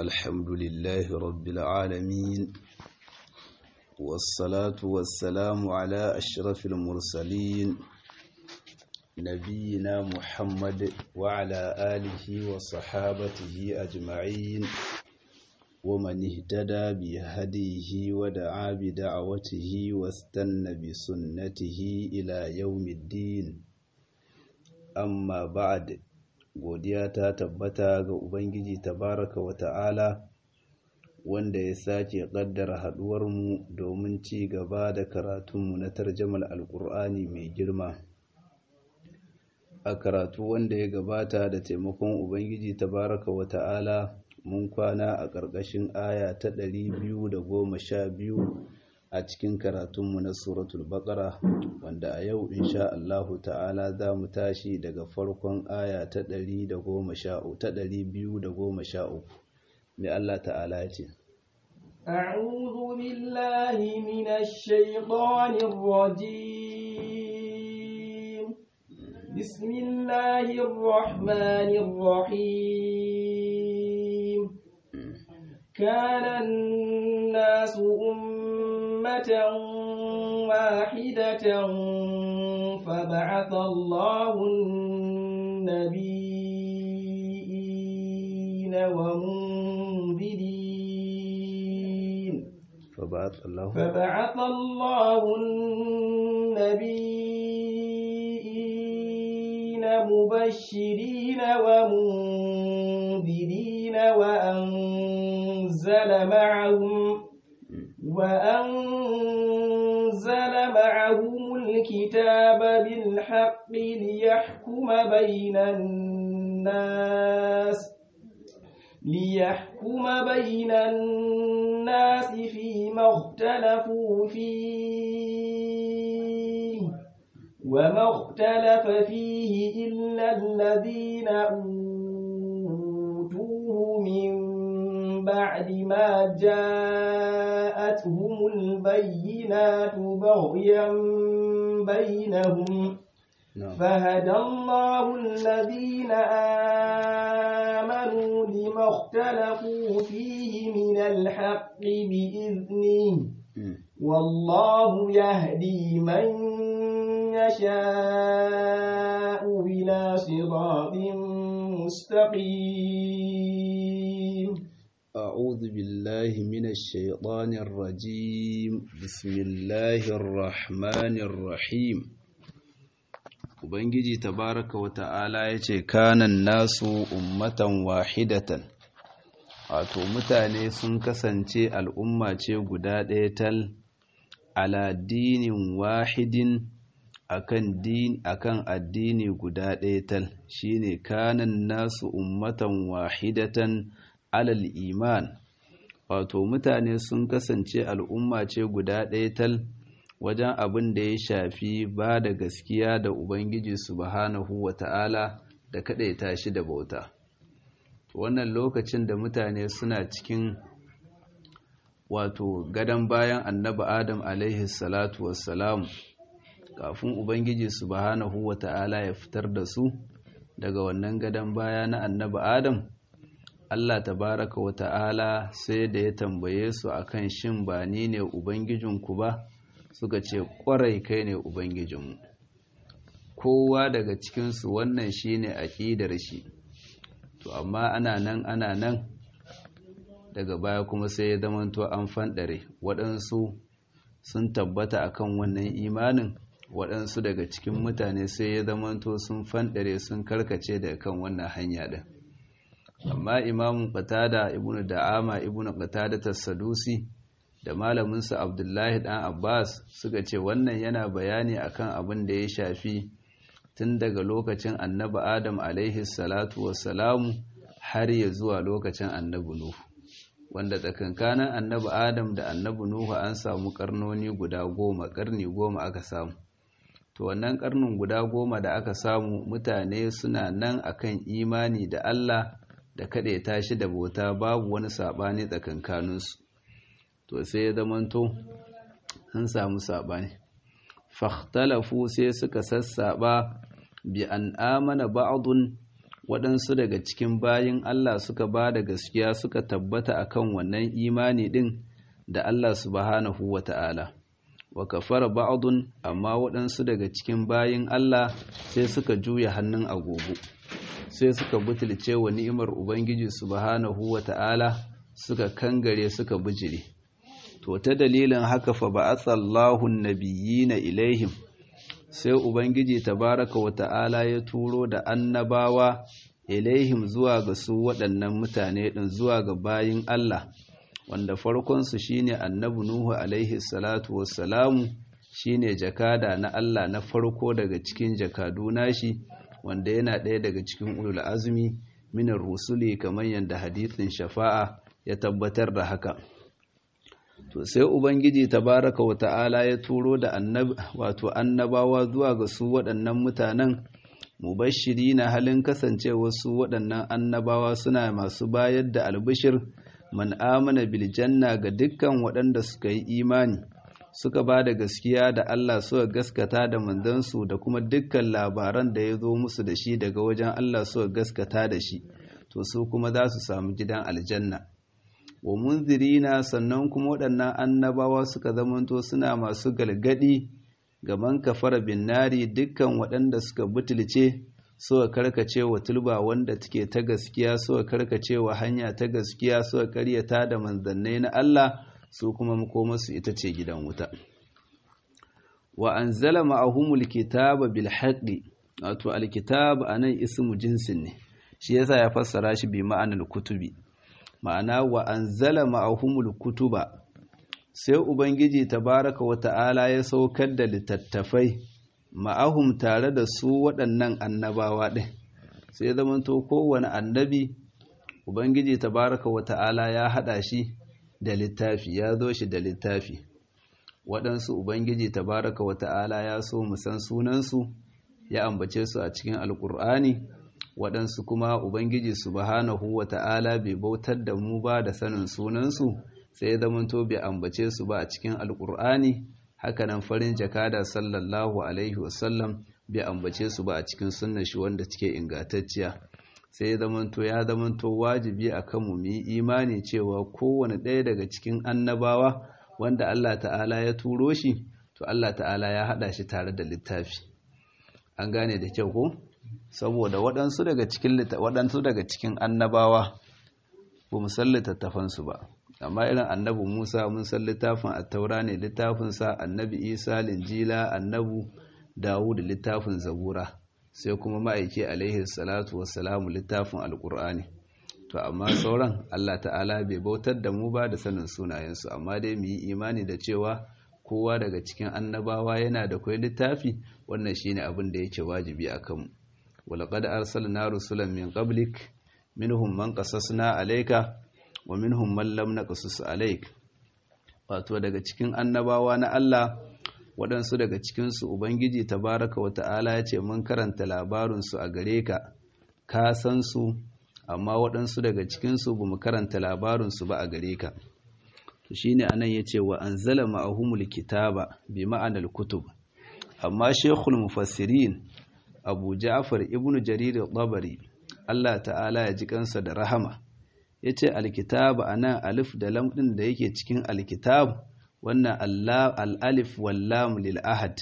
الحمد لله رب العالمين والصلاة والسلام على أشرف المرسلين نبينا محمد وعلى آله وصحابته أجمعين ومن اهتدى بهديه ودعا بدعوته واستنى بسنته إلى يوم الدين amma ba'ad godiya ta tabbata ga ubangiji tabaraka wa ta'ala wanda ya sake kaddara haduwar mu domin ci gaba da karatunmu na tarjamal alkur'ani mai girma a karatu wanda ya gabata da taimakon ubangiji tabaraka wa ta'ala mun kwana a ƙarƙashin aya ta ɗari biyu da goma sha biyu a cikin karatunmu na suratul baqara wanda a yau insha Allahu ta'ala za mu tashi daga farkon aya ta 113 ta 213 mai Allah ta'ala ce أعوذ بالله من الشيطان الرجيم بسم الله الرحمن الرحيم كان الناس أمة واحدة فبعث الله النبيين ومنذرين فبعث الله فبعث الله النبيين مبشرين ومنذرين وأنزل معهم وأنزل معهم الكتاب بالحق ليحكم بين الناس ليحكم بين الناس فيما اختلفوا فيه وما اختلف فيه إلا الذين أوتوه من بعد ما جاءتهم البينات بغيا بينهم فهدى الله الذين آمنوا لما اختلفوا فيه من الحق بإذنه والله يهدي من يشاء إلى صراط مستقيم أعوذ بالله من الشيطان الرجيم بسم الله الرحمن الرحيم Ubangiji tabaraka wa ta'ala ya ce, Kanan nasu ummatan wahidatan, wato mutane sun kasance al'umma ce guda ɗaya tal, ala dinin wahidin akan din akan addini guda ɗaya tal, shine kanan nasu ummatan wahidatan alal iman wato mutane sun kasance al'umma ce guda ɗaya tal wajen abin da ya shafi ba da gaskiya da ubangiji subhanahu wa ta'ala da kaɗaita shi da bauta wannan lokacin da mutane suna cikin wato gadon bayan annabi adam alaihi salatu wassalamu kafin ubangiji subhanahu wa ta'ala ya fitar da su daga wannan gadon baya na annabi adam Allah tabaraka wa ta'ala sai da ya tambaye su akan shin ba ni ne Ubangijinku ba suka ce ƙwarai kai ne Ubangijinmu. Kowa daga cikinsu wannan shi ne aƙidar shi, to amma ana nan ana nan daga baya kuma sai ya zamanto an fanɗare waɗansu sun tabbata akan wannan imanin waɗansu daga cikin mutane sai ya zamanto sun fanɗare sun karkace daga kan wannan hanya ɗin. amma imamun qatada ibnu da'ama ibnu qatada tas-sadusi da malaminsa abdullahi dan abbas suka ce wannan yana bayani akan abin da ya shafi tun daga lokacin annabi adam alaihi salatu wassalamu har ya zuwa lokacin annabi nuhu wanda tsakankanin annabi adam da annabi nuhu an samu karnoni guda goma karni goma aka samu to wannan karnin guda goma da aka samu mutane suna nan akan imani da Allah da kaɗe tashi da bauta babu wani saɓani tsakankaninsu to sai ya zamanto sun samu saɓani fahtalafu sai suka sassaɓa bi an amana ba'dun waɗansu daga cikin bayin Allah suka ba da gaskiya suka tabbata akan wannan imani ɗin da Allah subhanahu wa ta'ala wa kafara ba'dun amma waɗansu daga cikin bayin Allah sai suka juya hannun agogo sai suka butulce wa ni'imar Ubangiji subhanahu wa ta'ala suka kangare suka bijire to ta dalilin haka fa ba'athallahu an-nabiyina ilaihim sai ubangiji tabaraka wa ta'ala ya turo da annabawa ilaihim zuwa ga su waɗannan mutane ɗin zuwa ga bayin Allah wanda farkonsu shine annabi Nuhu alaihi salatu wassalamu shine jakada na Allah na farko daga cikin jakadu nashi wanda yana ɗaya daga cikin ulul azmi minar rusuli kamar yadda hadithin shafa'a ya tabbatar da haka to sai ubangiji tabaraka wa ta'ala ya turo da annab wato annabawa zuwa ga su waɗannan mutanen mubashiri na halin kasancewa su waɗannan annabawa suna masu bayar da albishir man amana bil janna ga dukkan waɗanda suka yi imani suka ba da gaskiya da Allah suka gaskata da manzansu da kuma dukkan labaran da ya zo musu da shi daga wajen Allah suka gaskata da shi to su kuma za su samu gidan aljanna wa munzirina sannan kuma waɗannan annabawa suka zamanto suna masu galgadi ga man kafara bin nari dukkan waɗanda suka butulce suka karkace wa tulba wanda take ta gaskiya suka karkace wa hanya ta gaskiya suka karyata da manzannai na Allah su kuma makomarsu ita ce gidan wuta wa anzala ma'ahumul kitaba bil haqqi wato alkitab anan ismu jinsin ne shi yasa ya fassara shi bi ma'anar kutubi ma'ana wa anzala ma'ahumul kutuba sai ubangiji tabaraka wa ta'ala ya saukar da littattafai ma'ahum tare da su waɗannan annabawa ɗin sai zamanto kowane annabi ubangiji tabaraka wa ta'ala ya haɗa shi da littafi ya zo shi da littafi waɗansu ubangiji tabaraka wa ta'ala ya so mu san sunansu ya ambace su a cikin alƙur'ani waɗansu kuma ubangiji subhanahu wa ta'ala bai bautar da mu ba da sanin sunansu sai zamanto bai ambace su ba a cikin alƙur'ani hakanan farin jakada sallallahu alaihi wasallam bai ambace su ba a cikin sunnar shi wanda take ingantacciya sai zamanto ya zamanto wajibi a kanmu mu yi imani cewa kowane ɗaya daga cikin annabawa wanda Allah ta'ala ya turo shi to Allah ta'ala ya haɗa shi tare da littafi an gane da kyau ko saboda waɗansu daga cikin waɗansu daga cikin annabawa ba mu san littattafansu ba amma irin annabi Musa mun san littafin attaura ne littafinsa annabi Isa linjila annabu Dawud littafin zabura sai kuma ma'aiki alaihi salatu wassalamu littafin alkur'ani to amma sauran Allah ta'ala bai bautar da mu ba da sanin sunayensu amma dai mu yi imani da cewa kowa daga cikin annabawa yana da kwai littafi wannan shine abin da yake wajibi a kanmu walaqad arsalna rusulan min qablik minhum man qasasna alayka wa minhum man lam naqsus alayk wato daga cikin annabawa na Allah waɗansu daga cikinsu Ubangiji tabaraka wa ta'ala ya ce mun karanta labarinsu a gare ka, ka san su, amma waɗansu daga cikinsu ba mu karanta labarinsu ba a gare ka. To shi ne anan ya ce wa an zala ma'ahumul kitaba bi ma'anar kutub. Amma Shekul Mufassirin Abu Ja'far ibn Jarir Tabari Allah ta'ala ya ji kansa da rahama. Ya ce alkitaba anan alif da lam ɗin da yake cikin alkitab wannan al'alif wallam lil'ahad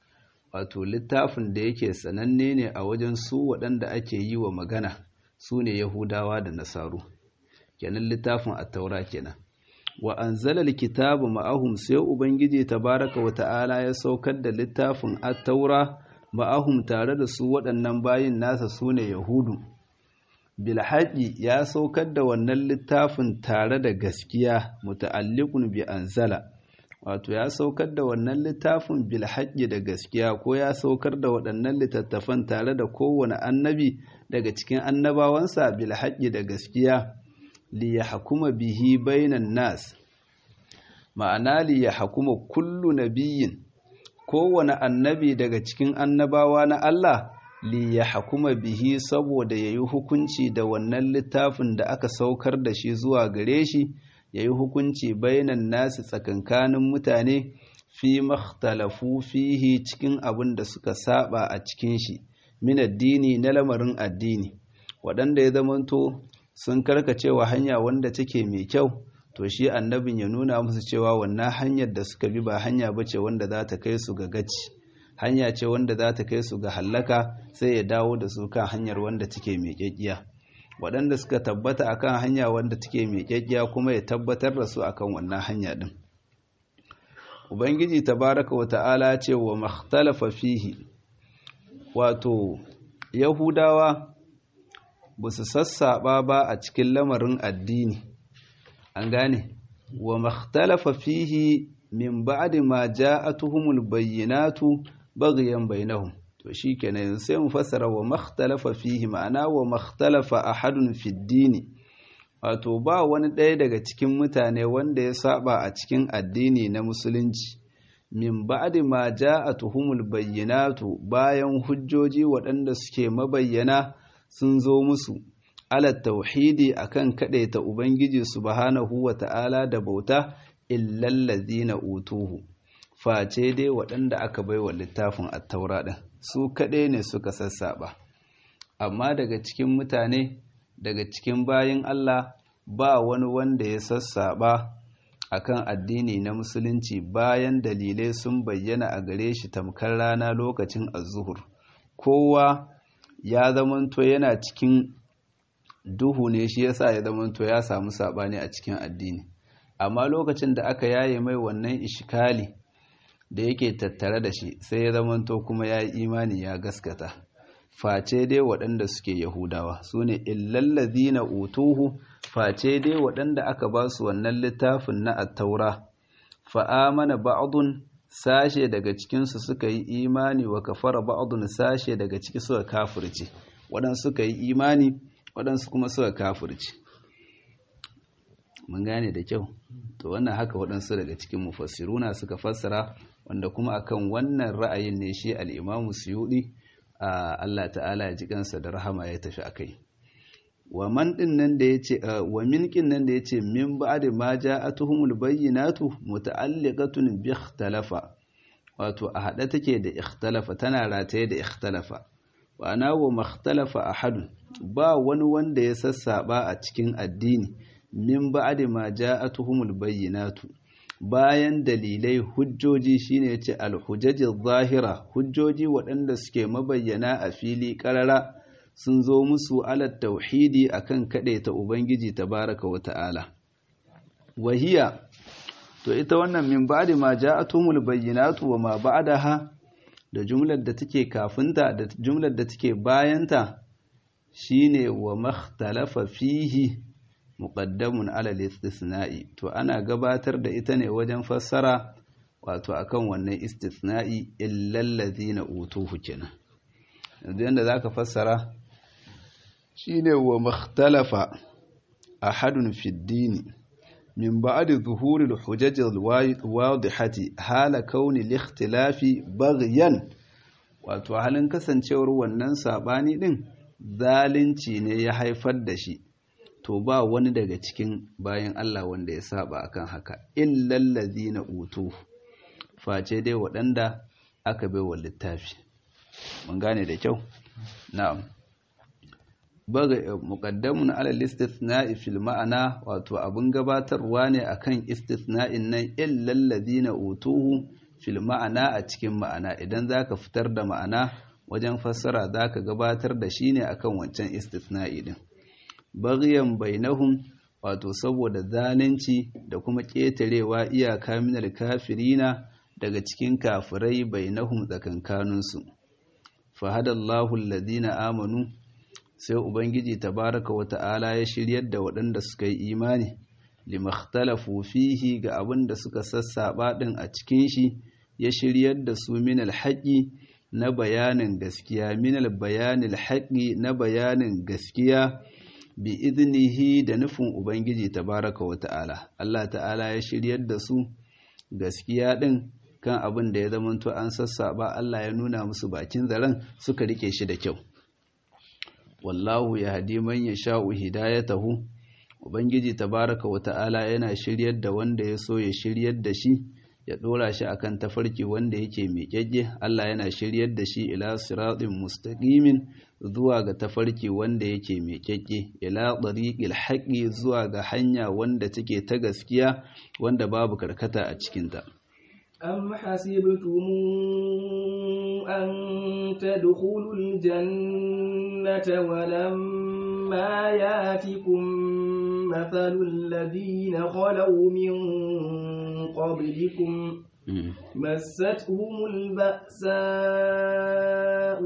wato littafin da yake sananne ne a wajen su waɗanda ake yi wa magana su ne yahudawa da nasaru kenan littafin attaura kenan wa an zalal kitabu ma'ahum sai ubangiji tabaraka wa ta'ala ya saukar da littafin attaura ma'ahum tare da su waɗannan bayin nasa su ne yahudu bilhaƙi ya saukar da wannan littafin tare da gaskiya muta'alliqun bi anzala wato ya saukar da wannan littafin bilhaƙi da gaskiya ko ya saukar da waɗannan littattafan tare da kowane annabi daga cikin annabawansa bilhaƙi da gaskiya li ya hakuma bihi bainan nas ma'ana li ya hakuma kullu nabiyin kowane annabi daga cikin annabawa na Allah li ya hakuma bihi saboda ya yi hukunci da wannan littafin da aka saukar da shi zuwa gare shi ya yi hukunci bainan nasu tsakankanin mutane fi makhtalafu fihi cikin abin da suka saba a cikin shi min addini na lamarin addini waɗanda ya zamanto sun karkacewa hanya wanda take mai kyau to shi annabin ya nuna musu cewa wannan hanyar da suka bi ba hanya bace wanda za ta kai su ga gaci hanya ce wanda za ta kai su ga hallaka sai ya dawo da su kan hanyar wanda take mai kyakkiya waɗanda suka tabbata akan hanya wanda take mai kyakkiya kuma ya tabbatar da su akan wannan hanya din ubangiji tabaraka wa ta'ala ce wa makhtalafa fihi wato yahudawa ba su sassaɓa ba a cikin lamarin addini an gane wa makhtalafa fihi min ba'di ma ja'atuhumul bayyinatu baghyan bainahum to shikenan yanzu sai mu fassara wa makhtalafa fihi ma'ana wa makhtalafa ahadun fid dini wato ba wani ɗaya daga cikin mutane wanda ya saba a cikin addini na musulunci min ba'di ma ja'atuhumul bayyinatu bayan hujjoji waɗanda suke mabayyana sun zo musu ala tauhidi akan ta ubangiji subhanahu wata'ala da bauta illal ladina utuhu face dai waɗanda aka baiwa littafin at-taura din su kaɗai ne suka sassaba amma daga cikin mutane daga cikin bayin Allah ba wani wanda ya sassaba akan addini na musulunci bayan dalilai sun bayyana a gare shi tamkar rana lokacin azuhur kowa ya zamanto yana cikin duhu ne shi yasa ya zamanto ya samu sabani a cikin addini amma lokacin da aka yaye mai wannan ishikali da yake tattare da shi sai ya zamanto kuma ya yi imani ya gaskata face dai waɗanda suke yahudawa su ne illallazina utuhu face dai waɗanda aka ba su wannan littafin na attaura fa'amana ba'adun sashe daga cikinsu suka yi imani wa kafara ba'adun sashe daga ciki suka kafirce waɗansu suka yi imani waɗansu kuma suka kafirce mun gane da kyau to wannan haka waɗansu daga cikin mufassiruna suka fassara wanda kuma akan wannan ra'ayin ne shi al'imamu suyuɗi a Allah ta'ala ya ji kansa da rahama ya tafi akai wa man din nan da yace wa min kin nan da yace min ba'da ma ja'atuhumul bayyinatu muta'alliqatun bi ikhtalafa wato a hada take da ikhtalafa tana rataye da ikhtalafa wa ana wa makhtalafa ahad ba wani wanda ya sassaba a cikin addini min ba'da ma ja'atuhumul bayyinatu bayan dalilai hujjoji shine yace al-hujajil zahira hujjoji waɗanda suke mabayyana a fili ƙarara sun zo musu ala tauhidi akan ta ubangiji tabaraka wa ta'ala wahiya to ita wannan min ba'di ma ja'atumul bayyinatu wa ma ba'daha da jumlar da take kafinta da jumlar da take bayanta shine wa makhtalafa fihi muqaddamun ala istisna'i to ana gabatar da ita ne wajen fassara wato akan wannan istisna'i illal ladina utuhu kenan yanzu yanda zaka fassara shine wa makhtalafa ahadun fi dini min ba'di zuhuri al-hujaj al-wadihati hala kauni al-ikhtilafi baghyan wato halin kasancewar wannan sabani din zalunci ne ya haifar da shi to ba wani daga cikin bayan Allah wanda ya saba akan haka illal ladina utu face dai waɗanda aka bai wa littafi mun gane da kyau na'am baga muqaddamun ala istithna'i fil ma'ana wato abun gabatarwa ne akan istithna'in nan illal ladina utuhu fil ma'ana a cikin ma'ana idan zaka fitar da ma'ana wajen fassara zaka gabatar da shi ne akan wancan istithna'i din baghyan bainahum wato saboda zalunci da kuma ƙetarewa iyaka minal kafirina daga cikin kafirai bainahum tsakankaninsu fahadallahu alladhina amanu sai ubangiji tabaraka wa ta'ala ya shiryar da waɗanda suka yi imani limakhtalafu fihi ga abin da suka sassaba din a cikin shi ya shiryar da su minal haqqi na bayanin gaskiya minal bayanil haqqi na bayanin gaskiya bi iznihi da nufin ubangiji tabaraka wa ta'ala Allah ta'ala ya shiryar da su gaskiya din kan abin da ya zamanto an sassaba Allah ya nuna musu bakin zaren suka rike shi da kyau wallahu ya hadi man yasha'u hidayatahu ubangiji tabaraka wa ta'ala yana shiryar da wanda ya so ya shiryar da shi ya dora shi akan tafarki wanda yake miƙaƙƙe Allah yana shiryar da shi ila siratin mustaqimin zuwa ga tafarki wanda yake miƙaƙƙe ila tariqil haqqi zuwa ga hanya wanda take ta gaskiya wanda babu karkata a cikin ta أم حسبتم أن تدخلوا الجنة ولما ياتكم مثل الذين خلوا من قبلكم مستهم البأساء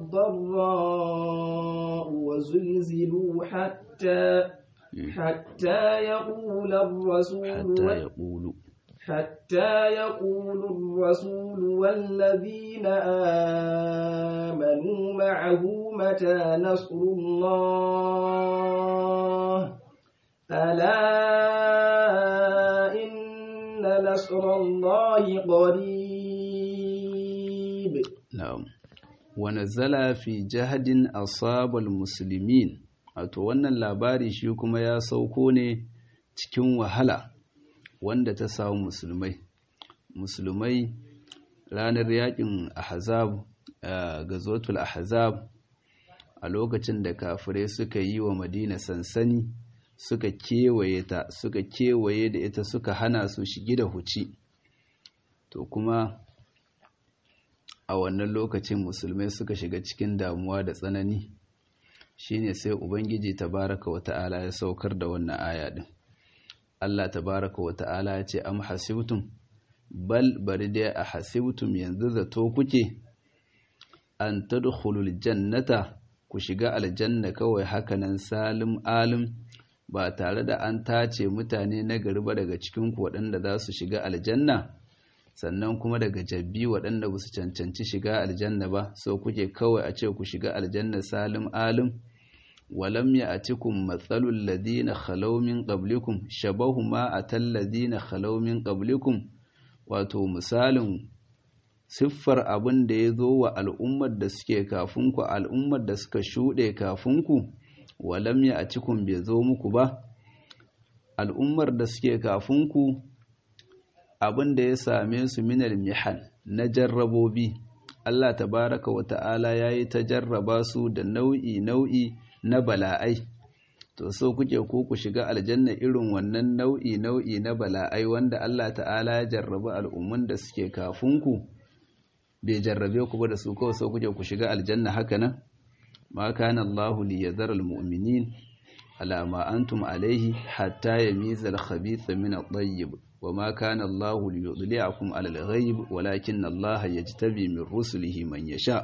والضراء وزلزلوا حتى حتى يقول الرسول حتى يقول حتى يقول الرسول والذين آمنوا معه متى نصر الله ألا إن نصر الله قريب نعم ونزل في جهد أصاب المسلمين wato wannan labari shi kuma ya sauko ne cikin wahala wanda ta samu musulmai musulmai ranar yakin ahzab gazwatul ahzab a lokacin da kafirai suka yi wa madina sansani suka kewaye ta suka kewaye da ita suka hana su shigi da huci to kuma a wannan lokacin musulmai suka shiga cikin damuwa da tsanani shine sai ubangiji tabaraka wa ta'ala ya saukar da wannan aya din Allah tabaraka wa ta'ala ya ce am hasibtum bal bari dai a hasibtum yanzu zato kuke an tadkhulul jannata ku shiga aljanna kawai hakanan salim alim ba tare da an tace mutane na gari ba daga cikin ku waɗanda za su shiga aljanna sannan kuma daga jabbi waɗanda ba su cancanci shiga aljanna ba so kuke kawai a ce ku shiga aljanna salim alim walam ya'tikum matsalul ladina khalaw min qablikum shabahu ma atal ladina khalaw min qablikum wato misalin siffar abin da ya zo wa al'ummar da suke kafinku al'ummar da suka shuɗe kafinku walam ya'tikum bai zo muku ba al'ummar da suke kafinku abin da ya same su minal mihan na jarrabobi Allah tabaraka wa ta'ala ya yi ta jarraba su da nau'i nau'i na bala'ai to so kuke ko ku shiga aljanna irin wannan nau'i nau'i na bala'ai wanda Allah ta'ala ya jarraba al'umman da suke kafinku bai jarrabe ku ba da su kawai so kuke ku shiga aljanna haka nan ma kana Allahu li yadhara al-mu'minin ala ma antum alayhi hatta yamiza al-khabitha min at-tayyib وما كان الله ليطلعكم على الغيب ولكن الله يجتبي من رسله من يشاء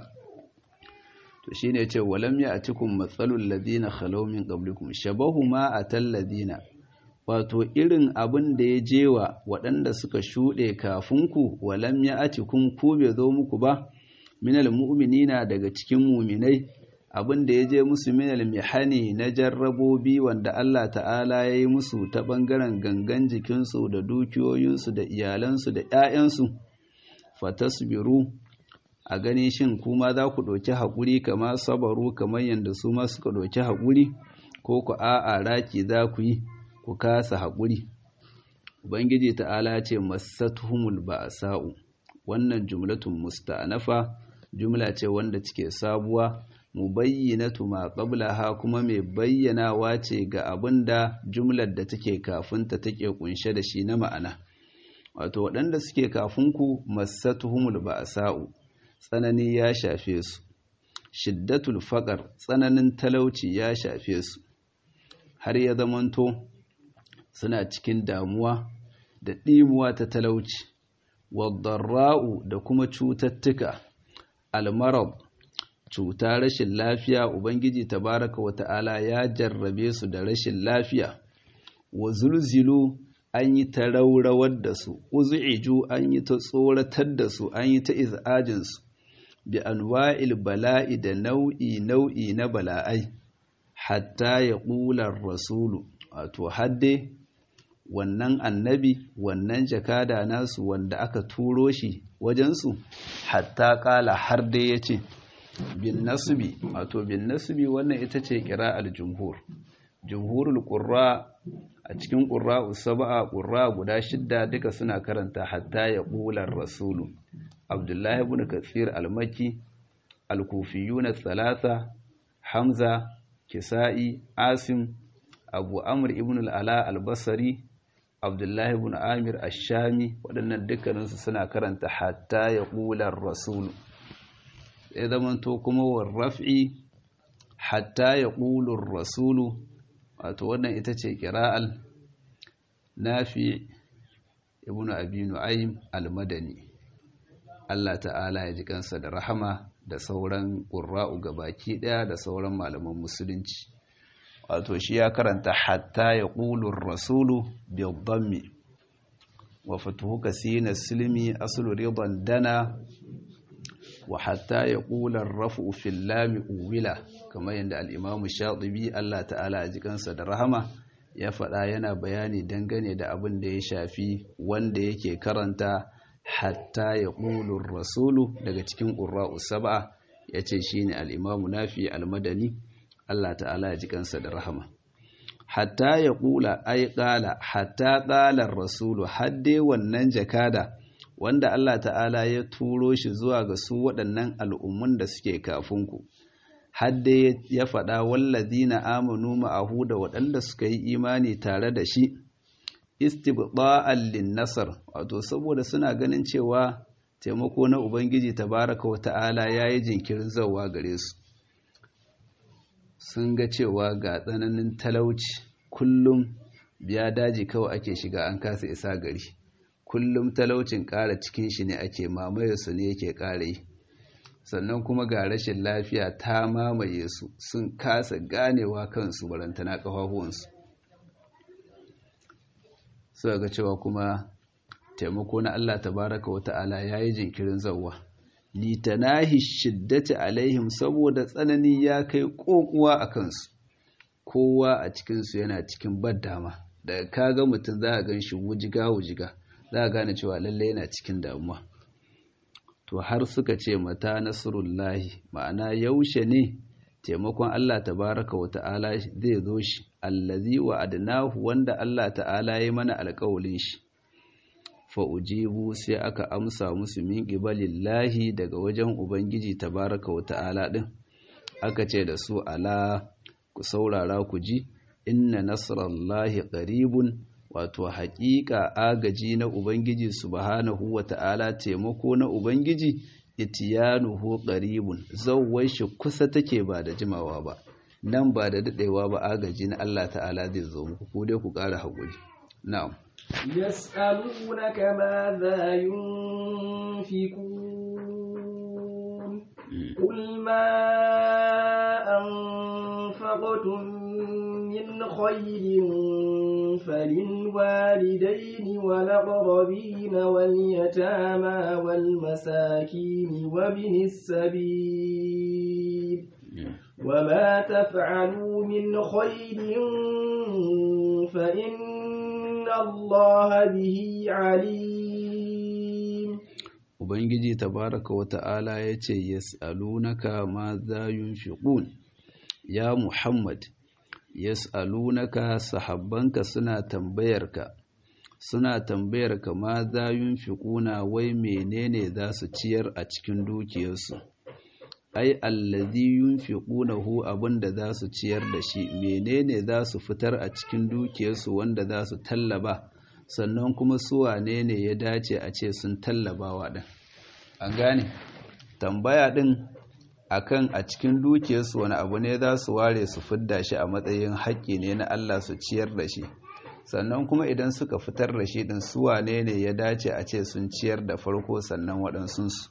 to shine yace walam ya'tikum matsalul ladina khalaw min qablikum shabahu ma atal ladina wato irin abin da ya jewa waɗanda suka shuɗe kafin ku walam ya'tikum ku bai zo muku ba minal mu'minina daga cikin mu'minai abin da ya je musu minal mihani na jarrabobi wanda Allah ta'ala ya yi musu ta ɓangaren gangan jikinsu da dukiyoyinsu da iyalansu da ‘ya'yansu fatasbiru a gani shin kuma za ku ɗauki haƙuri kama sabaru kamar yadda su ma suka ɗauki haƙuri ko ku a'a raki za ku yi ku kasa haƙuri ubangiji ta'ala ce masatuhumul ba'sa'u wannan jumlatun musta'nafa jumla ce wanda cike sabuwa mubayyinatu ma qablaha kuma mai bayyanawa ce ga abinda jumlar da take kafinta take kunshe da shi na ma'ana wato waɗanda suke kafin ku massatuhumul ba'sa'u tsanani ya shafe su shiddatul faqar tsananin talauci ya shafe su har ya zamanto suna cikin damuwa da ɗimuwa ta talauci wadarra'u da kuma cututtuka almarad cuta rashin lafiya ubangiji tabaraka wata'ala ya jarrabe su da rashin lafiya wa zulzilu an yi ta raurawar da su uzu'iju an yi ta tsoratar da su an yi ta izajin su bi anwa'il bala'i da nau'i nau'i na bala'ai hatta ya ƙular rasulu wato hadde wannan annabi wannan jakada nasu wanda aka turo shi wajensu hatta ƙala har dai ya ce bin nasbi wato bin nasbi wannan ita ce kira'ar jumhur jumhurul qurra a cikin ƙura'u saba'a ƙura guda shidda duka suna karanta hatta ya ƙular rasulu abdullahi ibn katsir almaki alkufiyuna thalatha hamza kisa'i asim abu amr ibn al'ala albasari abdullahi ibn amir ashami waɗannan dukkaninsu suna karanta hatta ya ƙular rasulu ya zamanto kuma warraf'i hatta ya ƙulur rasulu wato wannan ita ce kira'al nafi ibn abi nu'aym al-madani Allah ta'ala ya ji kansa da rahama da sauran qurra'u gabaki daya da sauran malaman musulunci wato shi ya karanta hatta ya qulur rasulu bi dhammi wa fatuhu kasina silmi aslu ridan dana wa hatta ya qula ar-raf'u fil lam uwila kamar yadda al-imam shatibi Allah ta'ala ya ji kansa da rahama ya faɗa yana bayani dangane da abin da ya shafi wanda yake karanta hatta ya ƙulun rasulu daga cikin ƙura'u saba'a ya ce shi ne al'imamu nafi almadani Allah ta'ala ya ji kansa da rahama hatta ya ƙula ai ƙala hatta ƙalar rasulu hadde wannan jakada wanda Allah ta'ala ya turo shi zuwa ga su waɗannan al'ummun da suke kafinku hadde ya faɗa wallazina amanu ma'ahu da waɗanda suka yi imani tare da shi istibda'an linnasar wato saboda suna ganin cewa taimako na ubangiji tabaraka wa ta'ala yayi jinkirin zawa gare su sun ga cewa ga tsananin talauci kullum biya daji kawai ake shiga an kasa isa gari kullum talaucin ƙara cikin shi ne ake mamaye su ne yake ƙara yi sannan kuma ga rashin lafiya ta mamaye su sun kasa ganewa kansu barantana ƙafafuwansu suka ga cewa kuma taimako na Allah tabaraka wa ta'ala ya yi jinkirin zauwa litanahi shiddati alaihim saboda tsanani ya kai ƙoƙuwa a kansu kowa a cikinsu yana cikin baddama daga kaga mutum za a gan shi wujiga wujiga za a gane cewa lallai yana cikin damuwa to har suka ce mata nasrullahi ma'ana yaushe ne taimakon Allah tabaraka wa ta'ala zai zo shi allazi wa adnahu wanda Allah ta'ala ya mana alƙawalin shi fa ujibu sai aka amsa musu min qibalillahi daga wajen ubangiji tabaraka wa ta'ala din aka ce da su ala ku saurara ku ji inna nasrallahi qaribun wato haƙiƙa agaji na ubangiji subhanahu wa ta'ala taimako na ubangiji itiyanuhu qaribun zawwai shi kusa take ba da jimawa ba nan ba da dadewa ba agaji na Allah ta'ala zai zo muku ku dai ku ƙara haƙuri na'am يسألونك ماذا ينفقون قل ما أنفقتم من خير فللوالدين والأقربين واليتامى والمساكين وابن السبيل وما تفعلوا من خير فإن الله به عليم Ubangiji tabaraka wa ta'ala ya ce, Yas'alunaka ma za yunfiqun ya Muhammad, yas'alunaka sahabbanka suna tambayarka, suna tambayarka ma za yunfiquna wai menene za su ciyar a cikin dukiyarsu. ai allazi yunfiqunahu abinda za su ciyar da shi menene za su fitar a cikin dukiyarsu wanda za su tallaba sannan kuma su wane ne ya dace a ce sun tallabawa din an gane tambaya din akan a cikin dukiyarsu wani abu ne za su ware su fidda shi a matsayin haƙƙi ne na Allah su ciyar da shi sannan kuma idan suka fitar da shi din su wane ne ya dace a ce sun ciyar da farko sannan waɗansunsu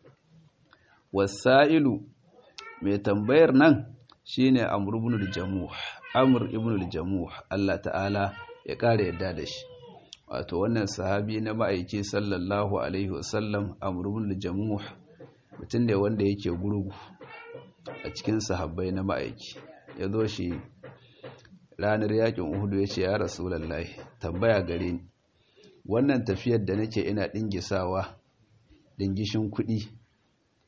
wasa'ilu mai tambayar nan shine amr ibn al-jamuh amr ibn al-jamuh Allah ta'ala ya kare yadda da shi wato wannan sahabi na ma'aiki sallallahu alaihi wasallam amr ibn al-jamuh mutum ne wanda yake gurgu a cikin sahabbai na ma'aiki ya zo shi ranar yakin uhudu ya ce ya rasulullahi tambaya gare ni wannan tafiyar da nake ina dingisawa dingishin kuɗi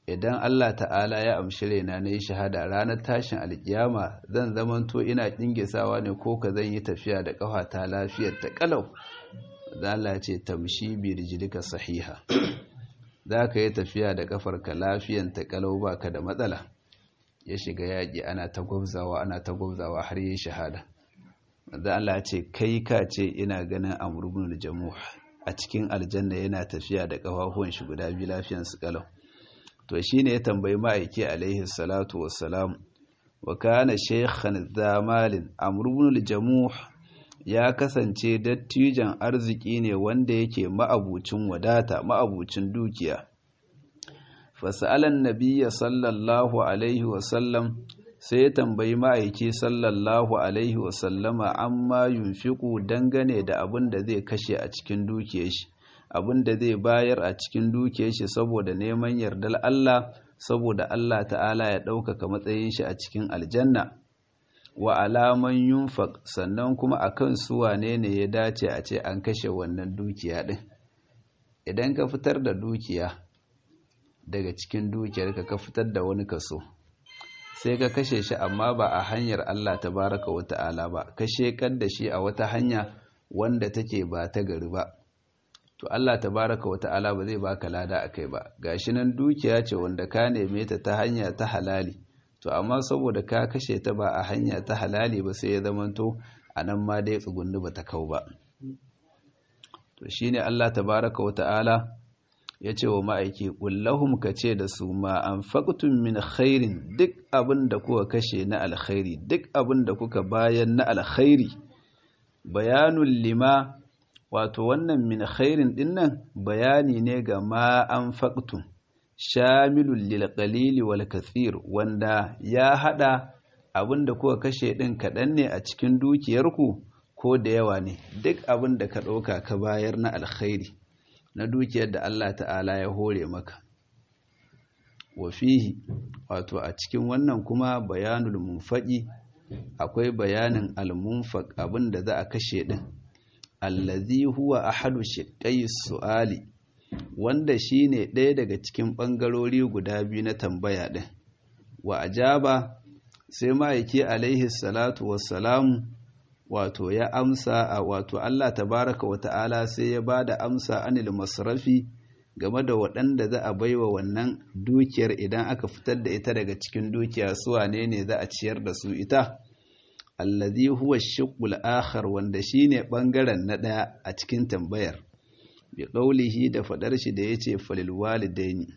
idan Allah ta'ala ya amshi raina na yi shahada ranar tashin alkiyama zan zamanto ina ɗingisawa ne ko ka zan yi tafiya da ƙafa ta lafiyar ta ƙalau za Allah ce tamshi bi rijlika sahiha za ka yi tafiya da ƙafarka lafiyan ta ƙalau ba ka da matsala ya shiga yaƙi ana ta gwabzawa ana ta gwabzawa har yi shahada da Allah ce kai ka ce ina ganin amurbin jamuh a cikin aljanna yana tafiya da ƙafafuwan shi guda biyu lafiyan su ƙalau to shi ne ya tambayi ma'aiki alaihi salatu wassalam wa kana shekhan zamalin amurbin jamuh ya kasance dattijan arziki ne wanda yake ma'abucin wadata ma'abucin dukiya fasa'alan nabiyya sallallahu alaihi wasallam sai ya tambayi ma'aiki sallallahu alaihi wasallama amma yunfiku dangane da abin da zai kashe a cikin dukiyar shi abin da zai bayar a cikin dukiyar shi saboda neman yardar Allah saboda Allah ta'ala ya ɗaukaka matsayin shi a cikin aljanna wa alaman yunfaq sannan kuma akan su wane ne ya dace a ce an kashe wannan dukiya din idan ka fitar da dukiya daga cikin dukiyarka ka fitar da wani kaso sai ka kashe shi amma ba a hanyar Allah tabaraka wa ta'ala ba ka shekar da shi a wata hanya wanda take ba ta gari ba to Allah tabaraka wa ta'ala ba zai baka lada akai ba gashi nan dukiya ce wanda ka neme ta ta hanya ta halali to amma saboda ka kashe ta ba a hanya ta halali ba sai ya zamanto a nan ma dai tsugunni ba ta kau ba to shine Allah tabaraka wa ta'ala ya ce wa ma'aiki ƙullahum ka ce da su ma an faƙutun min khairin duk abin da kuka kashe na alkhairi duk abin da kuka bayan na alkhairi bayanun lima wato wannan min khairin dinnan bayani ne ga ma an faƙutun shamilun lilƙalili wal kathir wanda ya haɗa abin da kuka kashe ɗin kaɗan ne a cikin dukiyarku ko da yawa ne duk abin da ka ɗauka ka bayar na alkhairi na dukiyar da Allah ta'ala ya hore maka wa fihi wato a cikin wannan kuma bayanul munfaqi akwai bayanin al-munfaq abinda za a kashe din allazi huwa ahadu shiqqai su'ali wanda shine ɗaya daga cikin bangarori guda biyu na tambaya din wa ajaba sai ma'aiki alaihi salatu wassalamu wato ya amsa a wato Allah tabaraka wa ta'ala sai ya ba da amsa anil masrafi game da waɗanda za a baiwa wannan dukiyar idan aka fitar da ita daga cikin dukiya su wane ne za a ciyar da su ita allazi huwa shiqqul akhar wanda shine bangaren na daya a cikin tambayar bi qaulihi da fadar shi da yace falil walidaini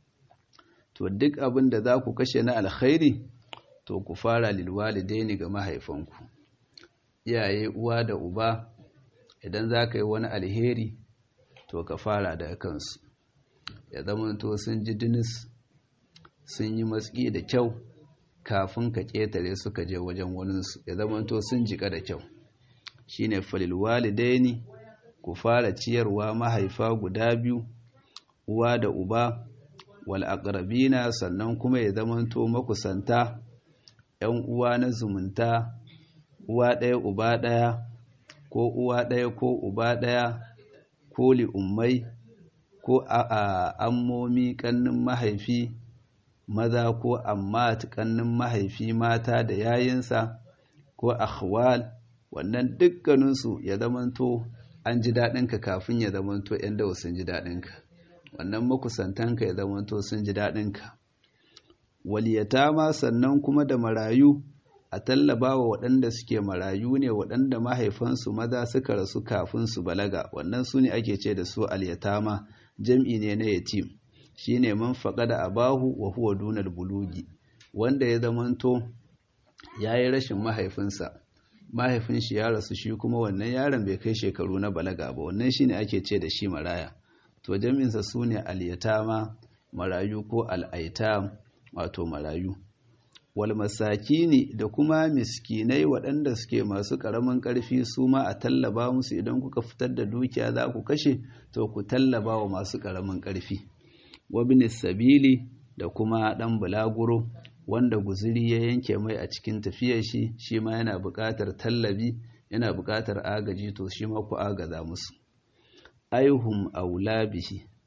to duk abin da za ku kashe na alkhairi to ku fara lil walidaini ga mahaifanku iyaye uwa da uba idan za ka yi wani alheri to ka fara daga kansu ya zamanto sun ji dinis sun yi matsi da kyau kafin ka ƙetare suka je wajen waninsu ya zamanto sun jika da kyau shi ne falilwalidaini ku fara ciyarwa mahaifa guda biyu uwa da uba wal'aƙarabina sannan kuma ya zamanto makusanta ‘yan uwa na zumunta uwa ɗaya uba ɗaya ko uwa ɗaya ko uba ɗaya ko li'ummai ko a ammomi ƙannin mahaifi maza ko amma ƙannin mahaifi mata da yayinsa ko akhwal wannan dukkaninsu ya zamanto an ji daɗinka kafin ya zamanto ‘yan dawa sun ji daɗinka wannan makusantanka ya zamanto sun ji daɗinka waliyata ma sannan kuma da marayu a tallaba wa waɗanda suke marayu ne waɗanda mahaifansu maza suka rasu kafin su balaga wannan su ne ake ce da su alyatama jam'i ne na yatim shi ne man da abahu wa huwa dunar bulugi wanda ya zamanto ya yi rashin mahaifinsa mahaifin shi ya rasu shi kuma wannan yaron bai kai shekaru na balaga ba wannan shi ne ake ce da shi maraya to jam'insa su ne alyatama marayu ko al'aitam wato marayu wal masakini da kuma miskinai waɗanda suke masu ƙaramin ƙarfi su ma a tallaba musu idan kuka fitar da dukiya za ku kashe to ku tallaba wa masu ƙaramin ƙarfi wabin sabili da kuma ɗan bulaguro wanda guziri ya yanke mai a cikin tafiyar shi shi ma yana buƙatar tallabi yana buƙatar agaji to shi ma ku agaza musu aihum aula bihi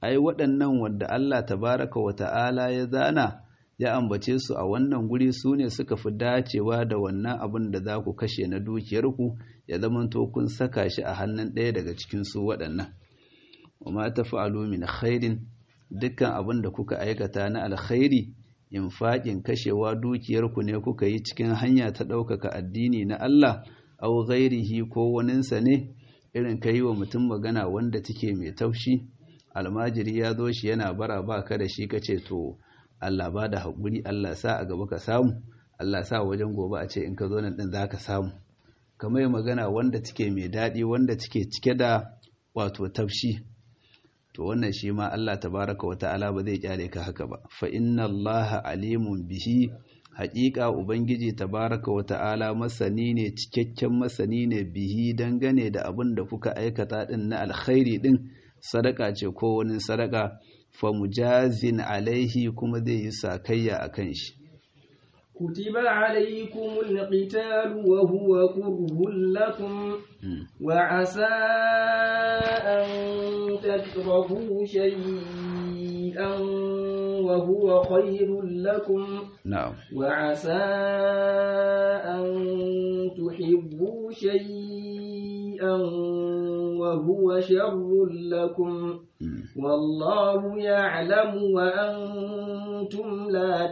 ai waɗannan wanda Allah tabaraka wa ta'ala ya zana ya ambace su a wannan guri su ne suka fi dacewa da wannan abin da za ku kashe na dukiyarku ya zamanto kun saka shi a hannun ɗaya daga cikin su waɗannan wa ma tafa'alu min khairin dukkan abin da kuka aikata na alkhairi infaƙin kashewa dukiyarku ne kuka yi cikin hanya ta ɗaukaka addini na Allah au ghairihi ko waninsa ne irin ka yi wa mutum magana wanda take mai taushi almajiri ya zo shi yana bara ba ka da shi ka ce to Allah ba da haƙuri Allah sa a gaba ka samu Allah sa wajen gobe a ce in ka zo nan ɗin za ka samu kamar yi magana wanda take mai daɗi wanda take cike da wato tafshi to wannan shi ma Allah tabaraka wa ta'ala ba zai kyale ka haka ba fa inna Allah alimun bihi haƙiƙa ubangiji tabaraka wa ta'ala masani ne cikakken masani ne bihi dangane da abin da kuka aikata din na alkhairi din sadaka ce ko wani sadaka fa mujazin alaihi kuma zai yi sakayya akan shi كتب عليكم القتال وهو كره لكم وعسى أن تكرهوا شيئا وهو خير لكم na'am وعسى أن تحبوا شيئا وهو شر لكم والله يعلم وأنتم لا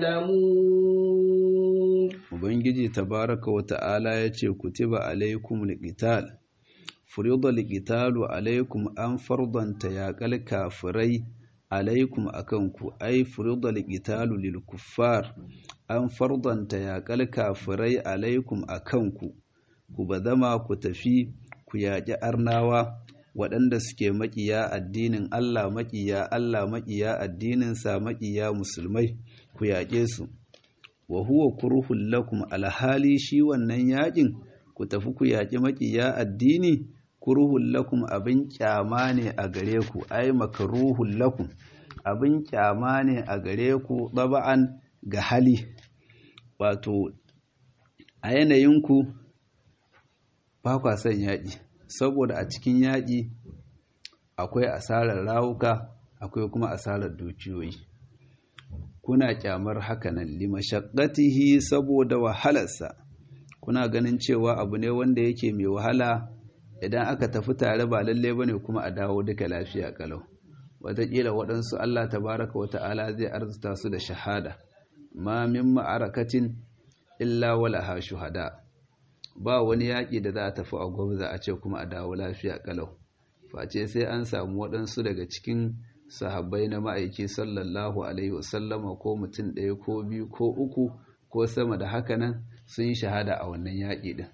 تعلمون ubangiji tabaraka wa ta'ala ya ce kutiba alaikum liqital furida liqitalu alaikum an fardanta yaƙal kafirai alaikum akanku ai furida liqitalu lil kuffar an fardanta yaƙal kafirai alaikum akanku ku bazama ku tafi ku yaƙi arnawa waɗanda suke maƙiya addinin Allah maƙiya Allah maƙiya addininsa maƙiya musulmai ku yaƙe su wa huwa kurhul lakum alhali shi wannan yaƙin ku tafi ku yaƙi maƙiya addini kurhul lakum abin kyama ne a gare ku ai makruhul lakum abin kyama ne a gare ku taba'an ga hali wato a yanayinku ba kwa son yaƙi saboda a cikin yaƙi akwai asarar rawuka akwai kuma asarar dukiyoyi kuna kyamar hakanan limashaqqatihi saboda wahalarsa kuna ganin cewa abu ne wanda yake mai wahala idan aka tafi tare ba lalle bane kuma a dawo duka lafiya kalau wataƙila waɗansu Allah tabaraka wa ta'ala zai arzuta su da shahada ma min ma'arakatin illa walaha shuhada ba wani yaƙi da za a tafi a gwamza a ce kuma a dawo lafiya kalau face sai an samu waɗansu daga cikin sahabbai na ma'aiki sallallahu alaihi wasallama ko mutum ɗaya ko biyu ko uku ko sama da haka nan sun yi shahada a wannan yaƙi ɗin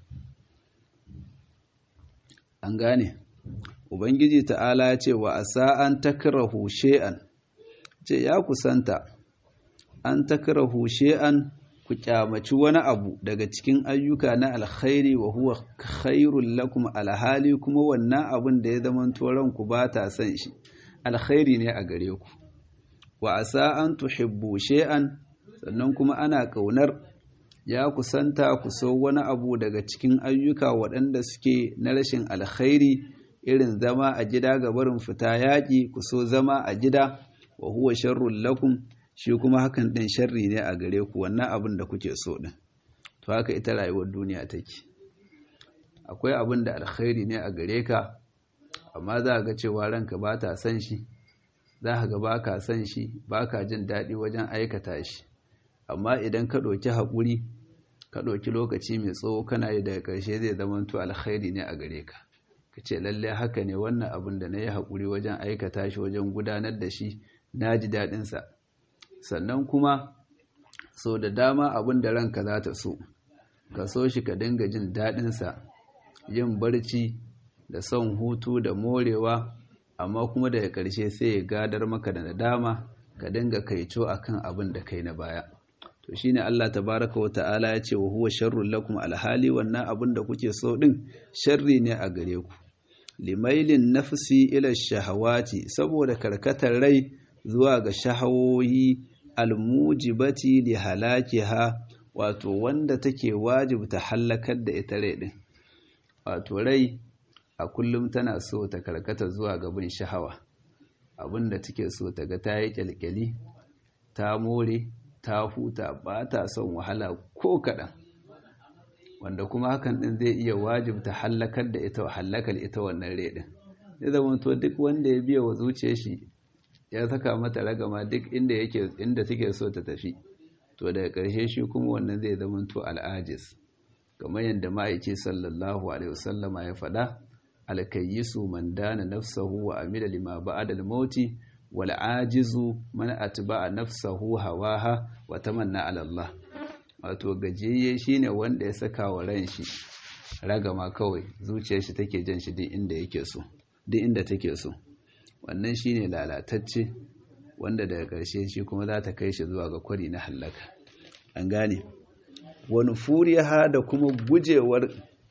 an gane ubangiji ta'ala ya ce wa asa an takrahu she'an ce ya kusanta an takrahu she'an ku kyamaci wani abu daga cikin ayyuka na alkhairi wa huwa khairul lakum alhali kuma wannan abun da ya zama ranku ba ta son shi alkhairi ne a gare ku wa asa an tuhibbu shay'an sannan kuma ana kaunar ya kusanta ku so wani abu daga cikin ayyuka waɗanda suke na rashin alkhairi irin zama a gida ga barin fita yaƙi ku so zama a gida wa huwa sharrul lakum shi kuma hakan ɗin sharri ne a gare ku wannan abin da kuke so ɗin to haka ita rayuwar duniya take akwai abin da alkhairi ne a gare ka amma za ga cewa ranka ba ta son shi za ka ga ba ka son shi ba ka jin daɗi wajen aikata shi amma idan ka ɗauki haƙuri ka ɗauki lokaci mai tsawo kana yi daga ƙarshe zai zama to alkhairi ne a gare ka ka ce lallai haka ne wannan abin da na yi haƙuri wajen aikata shi wajen gudanar da shi na ji daɗinsa sannan kuma so da dama abin da ranka za ta so ka so shi ka dinga jin daɗinsa yin barci da son hutu da morewa amma kuma daga ƙarshe sai ya gadar maka da nadama ka dinga kaico akan abin da kai na baya to shine Allah tabaraka wa ta'ala ya ce wa huwa sharrul lakum alhali wannan abin da kuke so din sharri ne a gare ku limailin nafsi ila shahawati saboda karkatar rai zuwa ga shahawoyi almujibati li halakiha wato wanda take wajibta halakar da ita rai din wato rai a kullum tana so ta karkata zuwa ga bin shahawa abinda take so ta ga ta yi kyalkyali ta more ta huta ba ta son wahala ko kaɗan wanda kuma hakan ɗin zai iya wajibta hallakar da ita hallakar ita wannan redin ya zama to duk wanda ya biya wa zuciyar shi ya saka mata ragama duk inda yake inda take so ta tafi to daga ƙarshe shi kuma wannan zai zama to al'ajis kamar yadda ma'aiki sallallahu alaihi wasallama ya faɗa alkayyisu man dana nafsahu wa amila lima ba'da al-mauti wal ajizu man atba'a nafsahu hawaha wa tamanna ala Allah wato gajiyayye shine wanda ya saka wa ran shi ragama kawai zuciyar shi take jan shi duk inda yake so duk inda take so wannan shine lalatacce wanda daga ƙarshe shi kuma za ta kai shi zuwa ga kwari na hallaka an gane wani furiya da kuma gujewar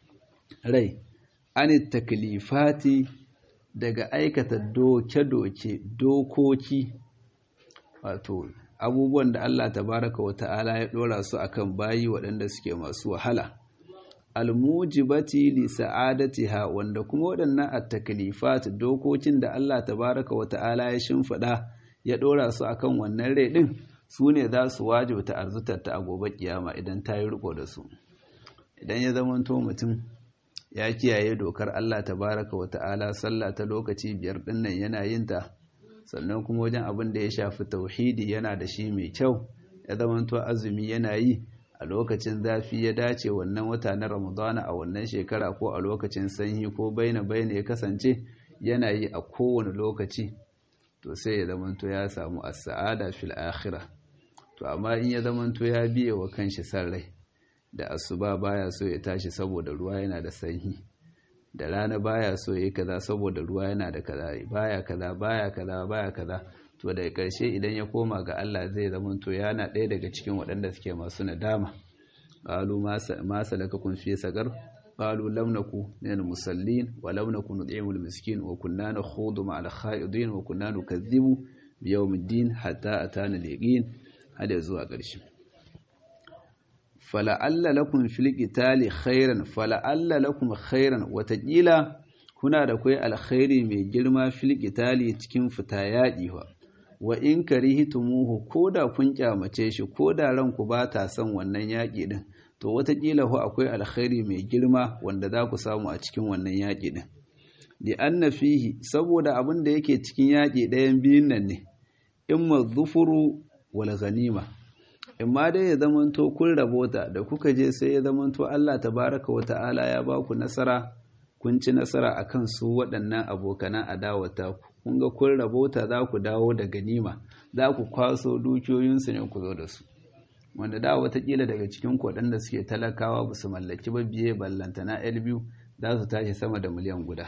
rai an taklifati daga aikata doke-doke dokoki wato abubuwan da Allah tabaraka wa ta'ala ya dora su akan bayi waɗanda suke masu wahala almujibati li sa'adatiha wanda kuma waɗannan at-taklifat dokokin da Allah tabaraka wa ta'ala ya shimfida ya dora su akan wannan rai din su ne za su wajibta arzutar ta a gobe kiyama idan ta yi riko da su idan ya zamanto mutum ya kiyaye dokar Allah tabaraka wa ta'ala sallah ta lokaci biyar dinnan yana yin ta sannan kuma wajen abin da ya shafi tauhidi yana da shi mai kyau ya zamanto azumi yana yi a lokacin zafi ya dace wannan wata na ramadana a wannan shekara ko a lokacin sanyi ko baina baina ya kasance yana yi a kowane lokaci to sai ya zamanto ya samu as-sa'ada fil akhirah to amma in ya zamanto ya biye wa kanshi san rai da asuba baya so ya tashi saboda ruwa yana da sanyi da rana baya so ya kaza saboda ruwa yana da kaza baya kaza baya kaza baya kaza to daga ƙarshe idan ya koma ga Allah zai zama to yana ɗaya daga cikin waɗanda suke masu nadama qalu ma salakakum fi sagar qalu lam naku minal musallin wa lam naku nud'imul miskin wa kunna nakhudu ma'al kha'idin wa kunna nukazzibu bi yawmiddin hatta atana al-yaqin hada zuwa ƙarshe fala'alla lakum fil qitali khairan fala'alla lakum khairan watakila kuna da kai alkhairi mai girma fil qitali cikin fita yaƙi wa wa in karihtumuhu koda kun kyamace shi koda ranku ba ta son wannan yaƙi din to watakila hu akwai alkhairi mai girma wanda za ku samu a cikin wannan yaƙi din li anna fihi saboda abin da yake cikin yaƙi ɗayan biyun nan ne imma dhufuru wal ghanima imma dai ya zamanto kun rabota da kuka je sai ya zamanto Allah tabaraka wa ta'ala ya ba ku nasara kun ci nasara akan su waɗannan abokanan adawata ku kun ga kun rabota za ku dawo da ganima za ku kwaso dukiyoyinsu ne ku zo da su wanda da watakila daga cikin waɗanda suke talakawa ba su mallaki ba biye ballantana l biyu za su tashi sama da miliyan guda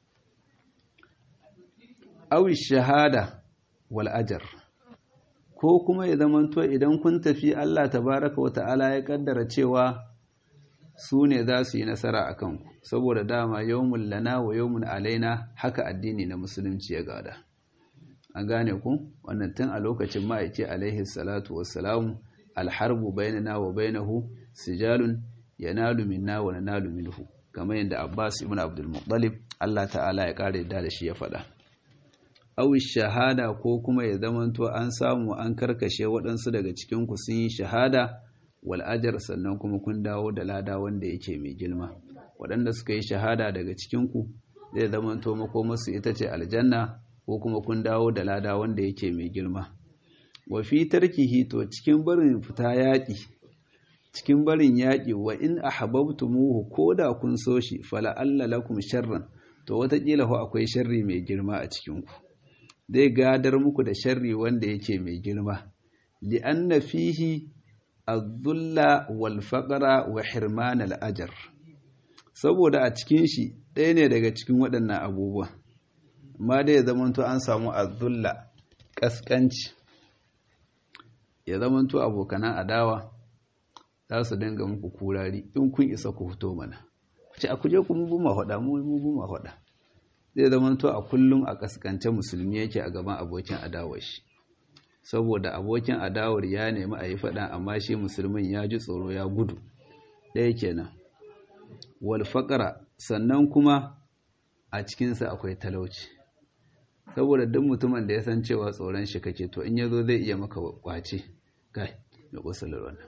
awi shahada wal ajar ko kuma ya zamanto idan kun tafi Allah tabaraka wa ta'ala ya kaddara cewa su ne za su yi nasara a kanku saboda dama yawmun lana wa yawmun alaina haka addini na musulunci ya gada an gane ku wannan tun a lokacin ma'aiki alaihi salatu wassalamu alharbu bainana wa bainahu sijalun yanalu minna wa nanalu minhu kamar yadda Abbas ibn Abdul Muttalib Allah ta'ala ya kare da shi ya faɗa awi shahada ko kuma ya zamanto an samu an karkashe waɗansu daga cikinku sun yi shahada wal ajar sannan kuma kun dawo da lada wanda yake mai girma waɗanda suka yi shahada daga cikinku zai zamanto makomarsu ita ce aljanna ko kuma kun dawo da lada wanda yake mai girma wa fi tarkihi to cikin barin fita yaƙi cikin barin yaƙi wa in ahbabtumuhu koda kun so shi fala alla lakum sharran to wataƙila ho akwai sharri mai girma a cikinku zai gadar muku da sharri wanda yake mai girma li'anna fihi az-zulla wal faqra wa hirman al-ajr saboda a cikin shi ɗaya ne daga cikin waɗannan abubuwa amma dai ya zamanto an samu az-zulla kaskanci ya zamanto abokanan adawa za su dinga muku kurari in kun isa ku fito mana ce a kuje ku mu bu ma faɗa mu mu bu ma faɗa zai zamanto a kullum a kaskance musulmi yake a gaban abokin adawar shi saboda abokin adawar ya nemi a yi faɗa amma shi musulmin ya ji tsoro ya gudu ɗaya kenan wal sannan kuma a cikinsa akwai talauci saboda duk mutumin da ya san cewa tsoron shi kake to in yazo zai iya maka kwace kai da kusurar wannan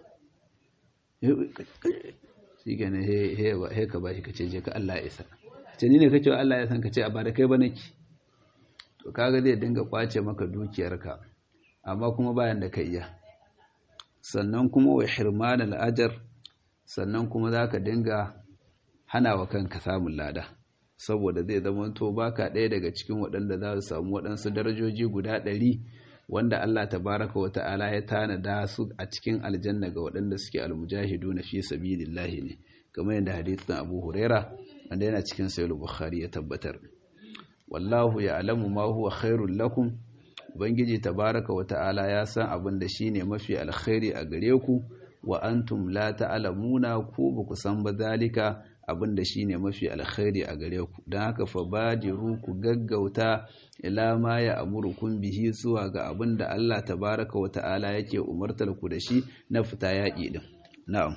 shi ke ne he ka bashi ka ce je ka Allah ya isa ce ni ne kake wa Allah ya san ka ce a ba da kai ba nake to kaga zai dinga kwace maka dukiyarka amma kuma bayan da ka iya sannan kuma wa hirman al'ajar sannan kuma za ka dinga hana wa kanka samun lada saboda zai zama to baka ɗaya daga cikin waɗanda za su samu waɗansu darajoji guda ɗari wanda Allah tabaraka wa ta'ala ya tanada su a cikin aljanna ga waɗanda suke almujahidu na fi sabilillahi ne kamar yadda hadithin Abu Huraira wanda yana cikin Sahih Bukhari ya tabbatar wallahu ya'lamu ma huwa khairul lakum ubangiji tabaraka wa ta'ala ya san abin da shine mafi alkhairi a gare ku wa antum la ta'lamuna ku ba ku san ba zalika abin da shine mafi alkhairi a gare ku dan haka fa badiru ku gaggauta ila ma ya amurukum bihi zuwa ga abin da Allah tabaraka wa ta'ala yake umartar ku da shi na fita yaƙi din na'am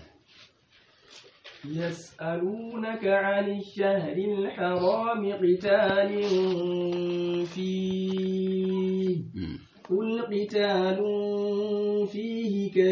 يسألونك عن الشهر الحرام قتال فيه قل قتال فيه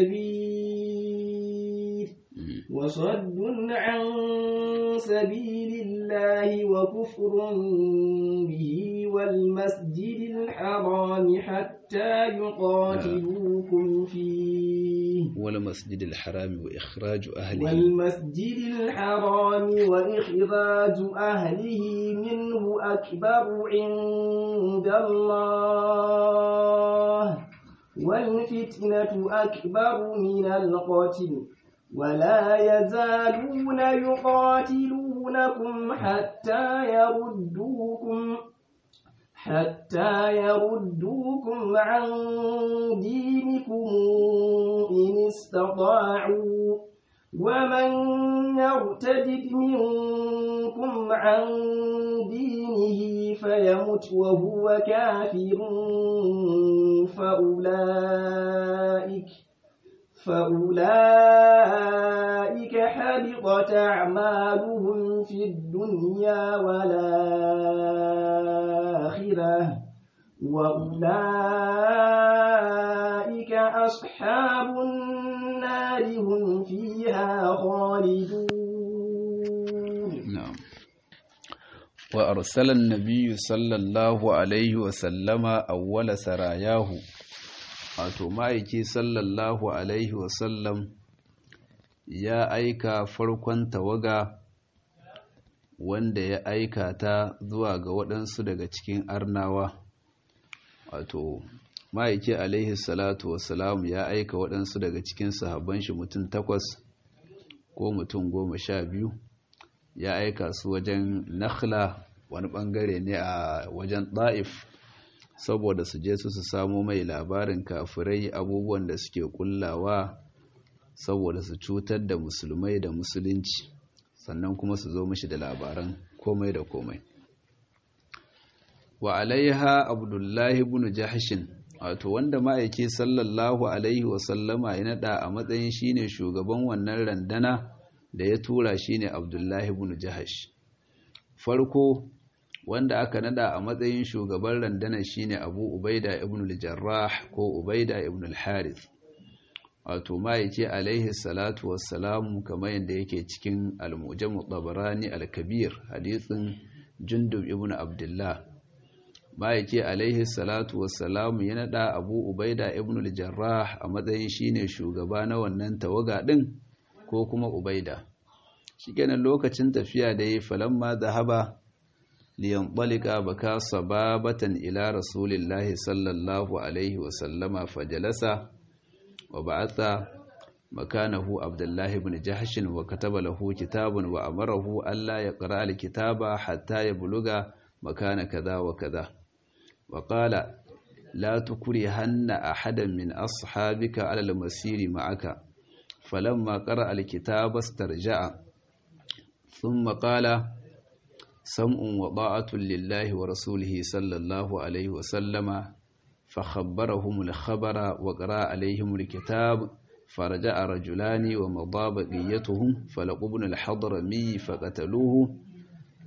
كبير وصد عن سبيل الله وكفر به والمسجد الحرام حتى يقاتلوكم فيه والمسجد الحرام وإخراج أهله والمسجد الحرام وإخراج أهله منه أكبر عند الله والفتنة أكبر من القتل ولا يزالون يقاتلونكم حتى يردوكم حتى يردوكم عن دينكم إن استطاعوا ومن يرتد منكم عن دينه فيمت وهو كافر فأولئك فأولئك حبطت أعمالهم في الدنيا والآخرة وأولئك أصحاب النار هم فيها خالدون نعم وأرسل النبي صلى الله عليه وسلم أول سراياه wato ma'aiki sallallahu alaihi wasallam ya aika farkon tawaga wanda ya aika ta zuwa ga waɗansu daga cikin arnawa wato ma'aiki alaihi salatu wasalam ya aika waɗansu daga cikin sahabban shi mutum takwas ko mutum goma sha biyu ya aika su wajen nakhla wani ɓangare ne a wajen ɗa'if saboda su je su su samo mai labarin kafirai abubuwan da suke kullawa saboda su cutar da musulmai da musulunci sannan kuma su zo mishi da labaran komai da komai wa alaiha abdullahi ibn jahshin wato wanda ma'aiki sallallahu alaihi wasallama ya nada a matsayin shine shugaban wannan randana da ya tura shine abdullahi ibn jahsh farko wanda aka nada a matsayin shugaban randana shine Abu Ubaida ibn al-Jarrah ko Ubaida ibn al-Harith wato ma'aiki alaihi salatu wassalamu kamar yadda yake cikin al-Mujam tabarani al-Kabir hadisin Jundub ibn Abdullah ma'aiki alaihi salatu wassalamu ya nada Abu Ubaida ibn al-Jarrah a matsayin shine shugaba na wannan tawaga din ko kuma Ubaida shikenan lokacin tafiya da yi falamma zahaba لينطلق بكى صبابة إلى رسول الله صلى الله عليه وسلم فجلس وبعث مكانه عبد الله بن جحش وكتب له كتاب وأمره ألا يقرأ الكتاب حتى يبلغ مكان كذا وكذا وقال لا تكرهن أحدا من أصحابك على المسير معك فلما قرأ الكتاب استرجع ثم قال سمع وطاعة لله ورسوله صلى الله عليه وسلم فخبرهم الخبر وقرأ عليهم الكتاب فرجع رجلان ومضى بقيتهم فلقوا ابن الحضرمي فقتلوه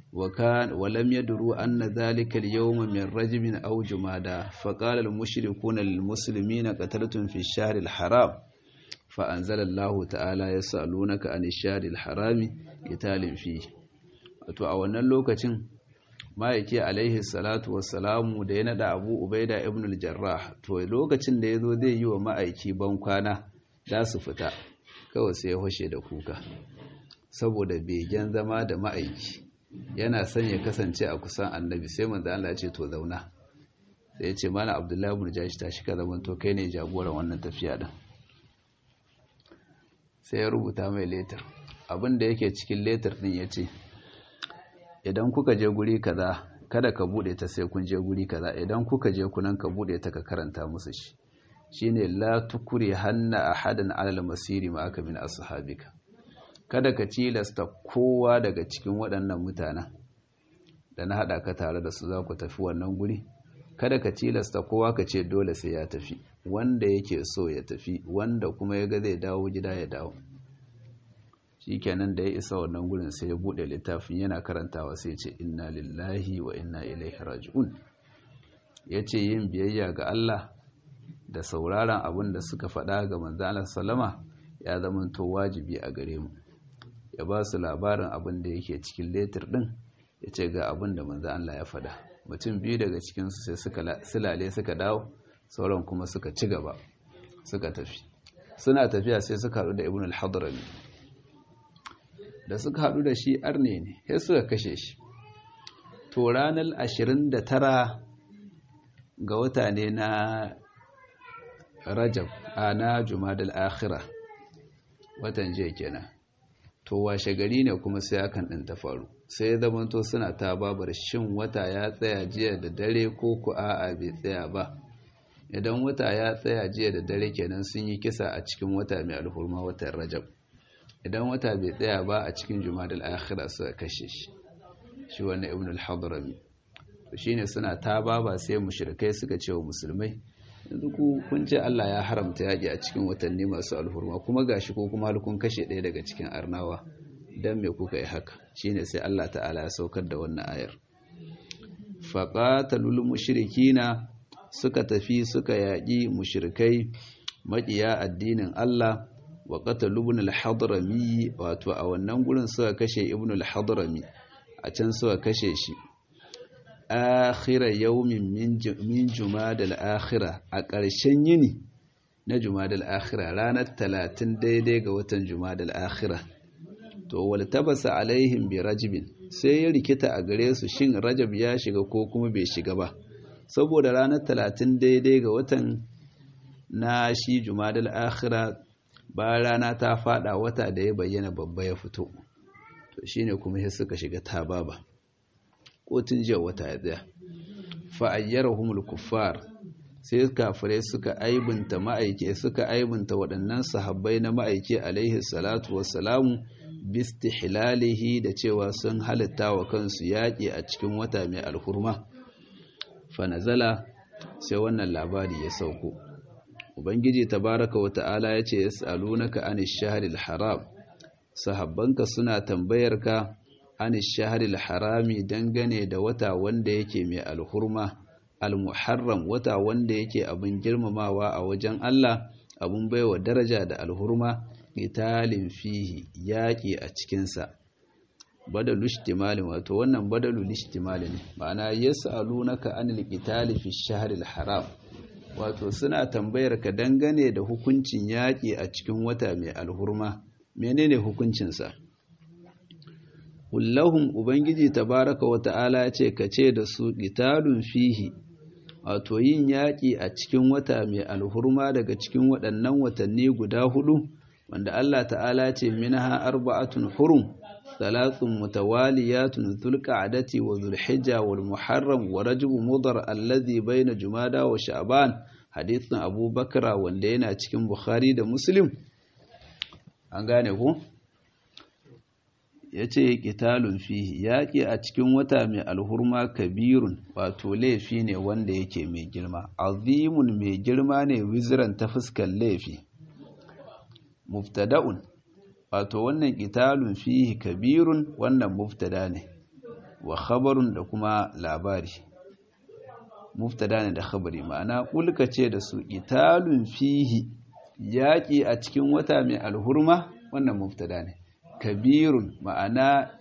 وكان ولم يدروا أن ذلك اليوم من رجب أو جمادى فقال المشركون للمسلمين قتلتم في الشهر الحرام فأنزل الله تعالى يسألونك عن الشهر الحرام قتال فيه wato a wannan lokacin ma'aiki alaihi salatu wassalamu da ya nada abu ubaida ibn al-jarrah to lokacin da ya zo zai yi wa ma'aiki ban kwana za su fita kawai sai ya hoshe da kuka saboda begen zama da ma'aiki yana son ya kasance a kusan annabi sai manzo Allah ya ce to zauna sai ya ce mana abdullahi ibn jashi tashi ka zaman to kai ne jagoran wannan tafiya din sai ya rubuta mai letter abin da yake cikin letter din yace idan kuka je guri kaza kada ka bude ta sai kun je guri kaza idan kuka je kunan ka bude ta ka karanta musu shi shine la tukuri hanna ahadan alal masiri ma aka min ashabika kada ka tilasta kowa daga cikin waɗannan mutanen da na haɗa ka tare da su za ku tafi wannan guri kada ka tilasta kowa ka ce dole sai ya tafi wanda yake so ya tafi wanda kuma ya ga zai dawo gida ya dawo shi kenan da ya isa wannan gurin sai ya buɗe littafin yana karantawa sai ce inna lillahi wa inna ilaihi raji'un ya ce yin biyayya ga Allah da sauraron abin da suka faɗa ga manzo Allah sallama ya zama to wajibi a gare mu ya ba su labarin abin da yake cikin letir ɗin ya ce ga abin da manzo Allah ya faɗa mutum biyu daga cikinsu sai suka silale suka dawo sauran kuma suka ci gaba suka tafi suna tafiya sai suka haɗu da ibn al-hadrami da suka haɗu da shi arne ne sai suka kashe shi to ranar 29 ga wata ne na rajab a na jumadal akhira watan jiya kenan to washe gari ne kuma sai hakan ɗin ta faru sai zamanto suna ta babar shin wata ya tsaya jiya da dare ko ku a'a bai tsaya ba idan wata ya tsaya jiya da dare kenan sun yi kisa a cikin wata mai alhurma watan rajab idan wata bai tsaya ba a cikin jumadal akhira suka kashe shi shi wani ibn al-hadrami to shine suna ta baba sai mushrikai suka ce wa musulmai yanzu ku kun ce Allah ya haramta yaƙi a cikin watanni masu alhurma kuma gashi ko kuma kun kashe ɗaya daga cikin arnawa dan me kuka yi haka shine sai Allah ta'ala ya saukar da wannan ayar faqatalul mushrikina suka tafi suka yaƙi mushrikai maƙiya addinin Allah wa qatalu ibn al-hadrami wato a wannan gurin suka kashe ibn al-hadrami a can suka kashe shi akhira yawmin min jumadal akhira a ƙarshen yini na jumadal akhira ranar talatin daidai ga watan jumadal akhira to wal tabasa alaihim bi rajabin sai ya rikita a gare su shin rajab ya shiga ko kuma bai shiga ba saboda ranar talatin daidai ga watan na shi jumadal akhira ba rana ta fada wata da ya bayyana babba ya fito to shine kuma sai suka shiga tababa ko tun jiya wata ya tsaya fa'ayyarahumul kuffar sai kafirai suka aibinta ma'aike suka aibinta waɗannan sahabbai na ma'aike alaihi salatu wassalamu bistihlalihi da cewa sun halitta wa kansu yaƙi a cikin wata mai alhurma fanazala sai wannan labari ya sauko ubangiji tabaraka wa ta'ala ya ce yas'alunaka anish shahril haram sahabbanka suna tambayarka an shaharil harami dangane da wata wanda yake mai alhurma almuharram wata wanda yake abin girmamawa a wajen Allah abin baiwa daraja da alhurma italin fihi yaƙi a cikinsa badalu ishtimalin wato wannan badalu ishtimali ne ma'ana yas'alunaka anil qitali fi shahril haram wato suna tambayar ka dangane da hukuncin yaƙi a cikin wata mai alhurma menene hukuncinsa kullahum ubangiji tabaraka wa ta'ala ce ka ce da su qitalun fihi wato yin yaƙi a cikin wata mai alhurma daga cikin waɗannan watanni guda hudu wanda Allah ta'ala ce minha arba'atun hurum thalathun mutawaliyatun dhulqa'dati wa dhulhijja wal muharram wa rajab mudar alladhi bayna jumada wa sha'ban hadithin abubakar wanda yana cikin bukhari da muslim an gane ku ya ce ƙitalun fihi yaƙi a cikin wata mai alhurma kabirun wato laifi ne wanda yake mai girma azimun mai girma ne wiziran ta fuskar laifi muftada'un wato wannan ƙitalun fihi kabirun wannan muftada ne wa khabarun da kuma labari muftada ne da khabari ma'ana kulka ce da su italun fihi yaƙi a cikin wata mai alhurma wannan muftada ne kabirun ma'ana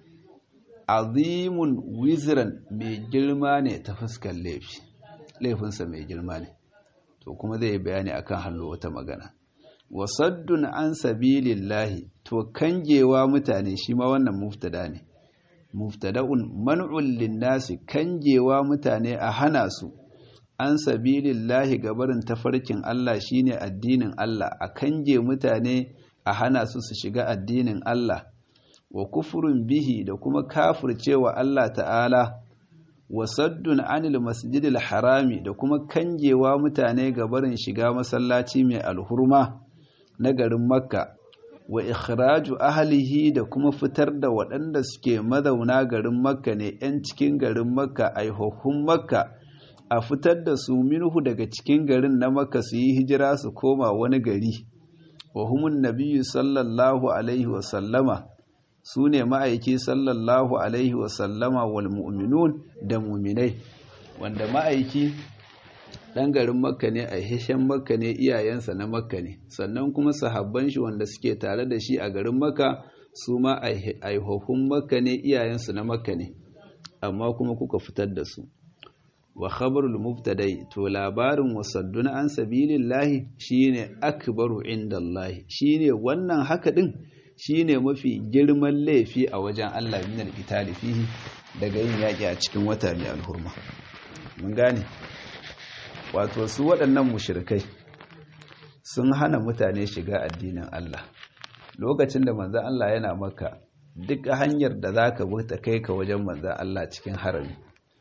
azimun wizran mai girma ne ta fuskar laifi laifinsa mai girma ne to kuma zai yi bayani akan hallo wata magana wasaddun an sabilillahi to kangewa mutane shi ma wannan muftada ne muftada'un man'un linnasi kangewa mutane a hana su an sabilillahi gabarin tafarkin Allah shine addinin Allah a kange mutane a hana su su shiga addinin Allah wa kufurin bihi da kuma kafircewa Allah ta'ala wa saddun anil masjidil harami da kuma kangewa mutane gabarin shiga masallaci mai alhurma na garin makka wa ikhraju ahlihi da kuma fitar da waɗanda suke mazauna garin makka ne 'yan cikin garin makka aihohun makka a fitar da su minhu daga cikin garin na makka su yi hijira su koma wani gari wa humun nabiyyu sallallahu alaihi wa sallama su ne ma'aiki sallallahu alaihi wa sallama wal mu'minun da muminai wanda ma'aiki ɗan garin makka ne a hishen makka ne iyayensa na makka ne sannan kuma sahabban shi wanda suke tare da shi a garin makka su ma aihohun makka ne iyayensu na makka ne amma kuma kuka fitar da su wa khabarul mubtadai to labarin wasaddun an sabilillahi shine akbaru indallahi shine wannan haka din shine mafi girman laifi a wajen Allah min al fihi daga yin yaki a cikin wata mai alhurma mun gane wato su waɗannan mushirikai sun hana mutane shiga addinin Allah lokacin da manzan Allah yana maka duk hanyar da za ka ta kai ka wajen manzan Allah cikin harami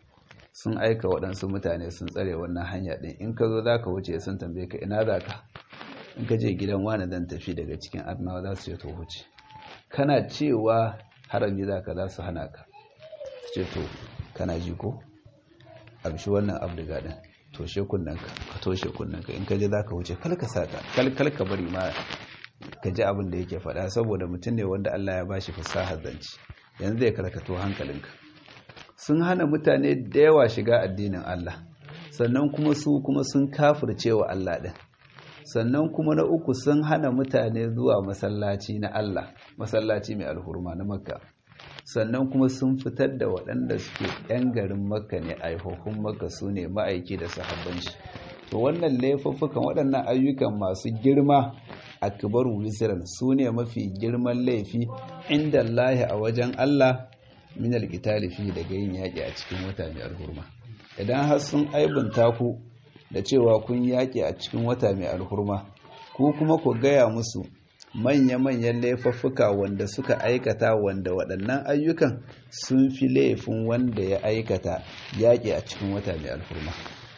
sun aika waɗansu mutane sun tsare wannan hanya ɗin in ka zo za ka wuce sun tambaye ka ina za ka in ka je gidan wani zan tafi daga cikin arnawa za su ce to wuce kana cewa harami za ka za su hana ka su ce to kana ji ko amshi wannan abdiga ɗin toshe kunnanka ka toshe kunnanka in ka je za ka wuce kalka sata kalka bari ma ka ji abin da yake faɗa saboda mutum ne wanda Allah ya bashi fasahar zance yanzu zai karkato hankalinka sun hana mutane da yawa shiga addinin Allah sannan kuma su kuma sun kafirce wa Allah ɗin sannan kuma na uku sun hana mutane zuwa masallaci na Allah masallaci mai alhurma na makka sannan kuma sun fitar da waɗanda suke 'yan garin makka ne aihohun makka su ne ma'aiki da sahabban shi to wannan laifuffukan waɗannan ayyukan masu girma a kibaru wisiran su ne mafi girman laifi inda lahi a wajen Allah min alƙitali fi daga yin yaƙi a cikin wata mai alhurma idan har sun aibunta ku da cewa kun yaƙi a cikin wata mai alhurma ku kuma ku gaya musu manya-manyan laifuffuka wanda suka aikata wanda waɗannan ayyukan sun fi laifin wanda ya aikata yaƙi a cikin wata mai alfurma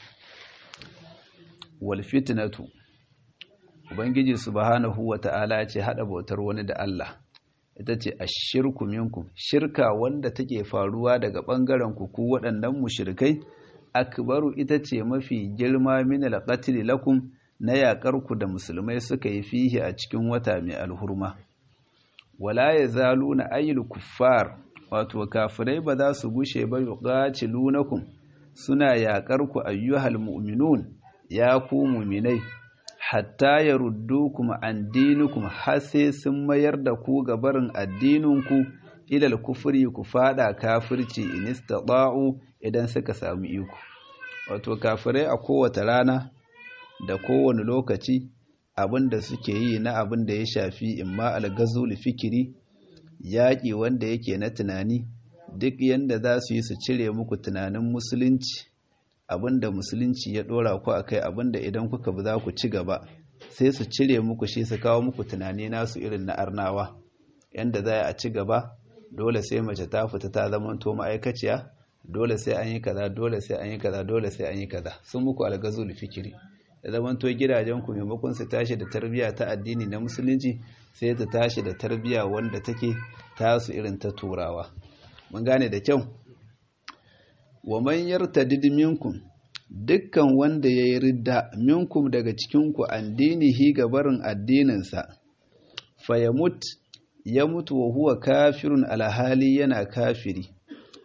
walfitinatu ubangiji subhanahu wa ta'ala ce haɗa bautar wani da Allah ita ce a shirku minkum shirka wanda take faruwa daga ɓangaren ku ku waɗannan mushrikai akbaru ita ce mafi girma min alqatl lakum na yaƙar ku da musulmai suka yi fihi a cikin wata mai alhurma wala yazaluna ayyul kuffar wato kafirai ba za su gushe ba yuqatilunakum suna yaƙar ku ayyuhal mu'minun ya ku mu'minai hatta yaruddukum an dinukum har sai sun mayar da ku ga barin addininku ilal kufri ku fada kafirci in istata'u idan suka samu iko wato kafirai a kowace rana da kowane lokaci abin da suke yi na abin da ya shafi imma algazul fikiri yaƙi wanda yake na tunani duk yanda za su yi su cire muku tunanin musulunci abin da musulunci ya ɗora ku a kai abin da idan kuka bi za ku ci gaba sai su cire muku shi su kawo muku tunani nasu irin na arnawa yanda za a ci gaba dole sai mace ta fita ta zamanto ma'aikaciya dole sai an yi kaza dole sai an yi kaza dole sai an yi kaza sun muku algazul fikiri da zamanto gidajen ku maimakon su tashi da tarbiyya ta addini na musulunci sai ta tashi da tarbiyya wanda take tasu irin ta turawa mun gane da kyau wa man yartadid minkum dukkan wanda yayi ridda minkum daga cikin ku addinihi ga barin addininsa fayamut ya mutu wa huwa kafirun alhali yana kafiri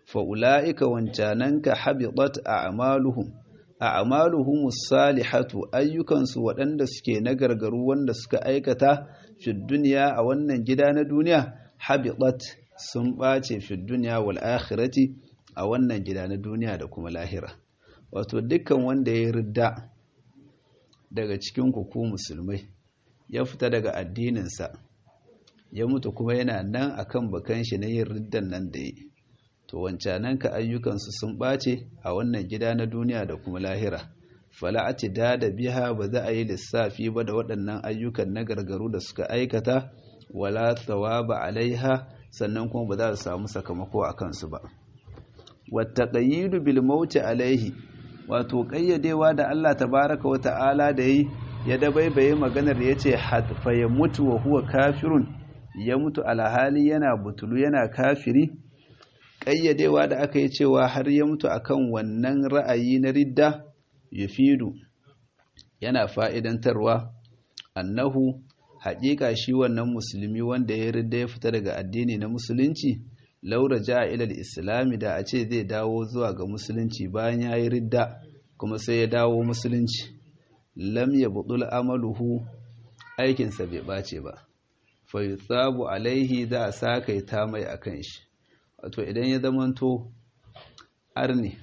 fa ulaika wancananka habitat a'maluhum a'maluhum salihatu ayyukansu waɗanda suke na gargaru wanda suka aikata fi duniya a wannan gida na duniya habitat sun ɓace fi duniya wal akhirati a wannan gida na duniya da kuma lahira wato dukkan wanda ya ridda daga cikin ku musulmai ya fita daga addininsa ya mutu kuma yana nan akan bakan shi na yin riddan nan da yi to wancanan ka ayyukansu sun ɓace a wannan gida na duniya da kuma lahira fala'ati da da biha ba za a yi lissafi ba da waɗannan ayyukan na gargaru da suka aikata wala thawaba alaiha sannan kuma ba za su samu sakamako a kansu ba wata ƙayyidu bil mauti alaihi wato ƙayyadewa da Allah tabaraka wa ta'ala da yi ya dabaibaye maganar ya ce fa ya mutu wa huwa kafirun ya mutu alhali yana butulu yana kafiri ƙayyadewa da aka yi cewa har ya mutu akan wannan ra'ayi na ridda yufidu yana fa'idantarwa annahu haƙiƙa shi wannan musulmi wanda ya ridda ya fita daga addini na musulunci laura ja ilal islami da a ce zai dawo zuwa ga musulunci bayan ya yi ridda kuma sai ya dawo musulunci lam ya budul amaluhu aikinsa bai ɓace ba fa yutsabu alaihi za a sakaita mai akan shi wato idan ya zamanto arni